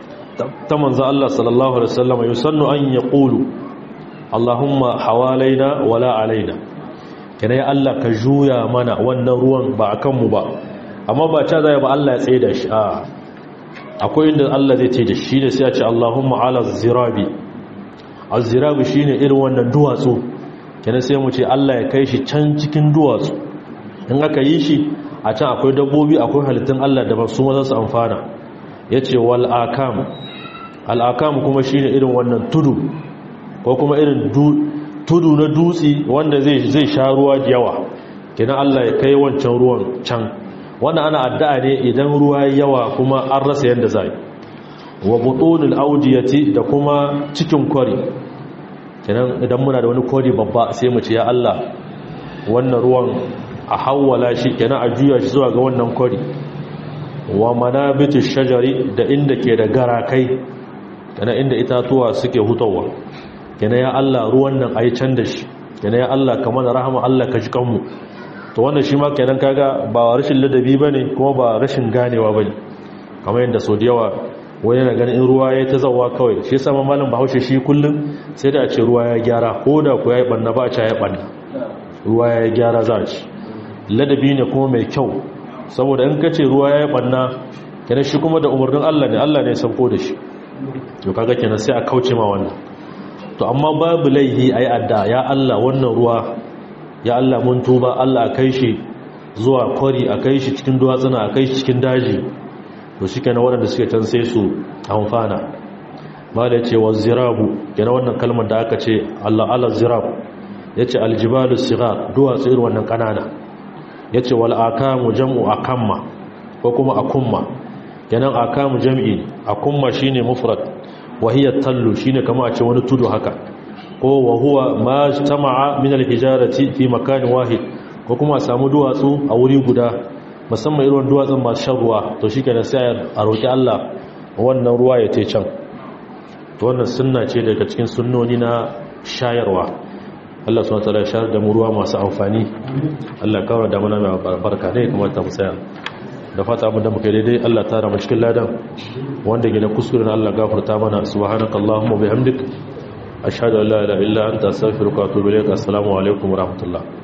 ta manzo Allah sallallahu alaihi wasallam yusannu an yaqulu Allahumma hawalaina wala alaina kana ya Allah ka juya mana wannan ruwan ba akan mu ba amma ba ta zai ba Allah ya tsaye da shi a akwai inda Allah zai ce da shi ne sai ya ce Allahumma ala zirabi az-zirabi shine irin wannan duwatsu kana sai mu ce Allah ya kai shi can cikin duwatsu in aka yi shi a can akwai dabbobi akwai halittun Allah da ba su ma za su amfana yace wal akam al akam kuma shine irin wannan tudu ko kuma irin tudu na dutsi wanda zai sha ruwa da yawa kina Allah ya kai wancan ruwan can wannan ana addu'a ne idan ruwa yawa kuma an rasa yanda zai wa butunul audiyati da kuma cikin kwari kenan idan muna da wani kwari babba sai mu ce ya Allah wannan ruwan a hawwala shi kenan a juya shi zuwa ga wannan kwari wa manabitu shajari da inda ke da garakai kenan inda itatuwa suke hutawa kenan ya Allah ruwan nan ayi can da shi kenan ya Allah kamar rahama Allah ka ji kanmu to wannan shi ma kenan kaga ba rashin ladabi bane kuma ba rashin ganewa bane kamar yadda so da yawa wani yana ganin in ruwa ya ta zawa kawai shi yasa malam Bahaushe shi kullum sai da a ce ruwa ya gyara ko da ku yayi banna ba a ce ya banna ruwa ya gyara za a ci ladabi ne kuma mai kyau saboda in kace ruwa ya banna kenan shi kuma da umarnin Allah ne Allah ne ya sauko da shi to kaga kenan sai a kauce ma wannan to amma babu laihi ayi adda ya Allah wannan ruwa ya Allah mun tuba Allah kai shi zuwa kwari a kai shi cikin duwatsuna a kai shi cikin daji to shi kenan waɗanda suke can sai su amfana ba da ce wa zirabu kenan wannan kalmar da aka ce Allah ala zirab ya ce aljibalu sigar duwatsu irin wannan ƙanana ya ce wal akamu jam'u akamma ko kuma akumma kenan akamu jam'i akumma shine mufrad wa hiya tallu shine kama a ce wani tudu haka ko wa huwa ma jtama'a min al-hijarati fi makan wahid ko kuma samu duwatsu a wuri guda musamman irin duwatsun masu shan ruwa to shikenan sai a roki Allah wannan ruwa ya tai can to wannan sunna ce daga cikin sunnoni na shayarwa Allah subhanahu wataala ya shayar da mu ruwa masu amfani Allah kawar da mana mai barka ne kuma ta musaya da fata abinda muka yi daidai Allah tara mu cikin ladan wanda gina kuskuren Allah gafarta mana subhanakallahumma bihamdik ashhadu an la ilaha illa anta astaghfiruka wa atubu ilaik assalamu alaikum wa rahmatullah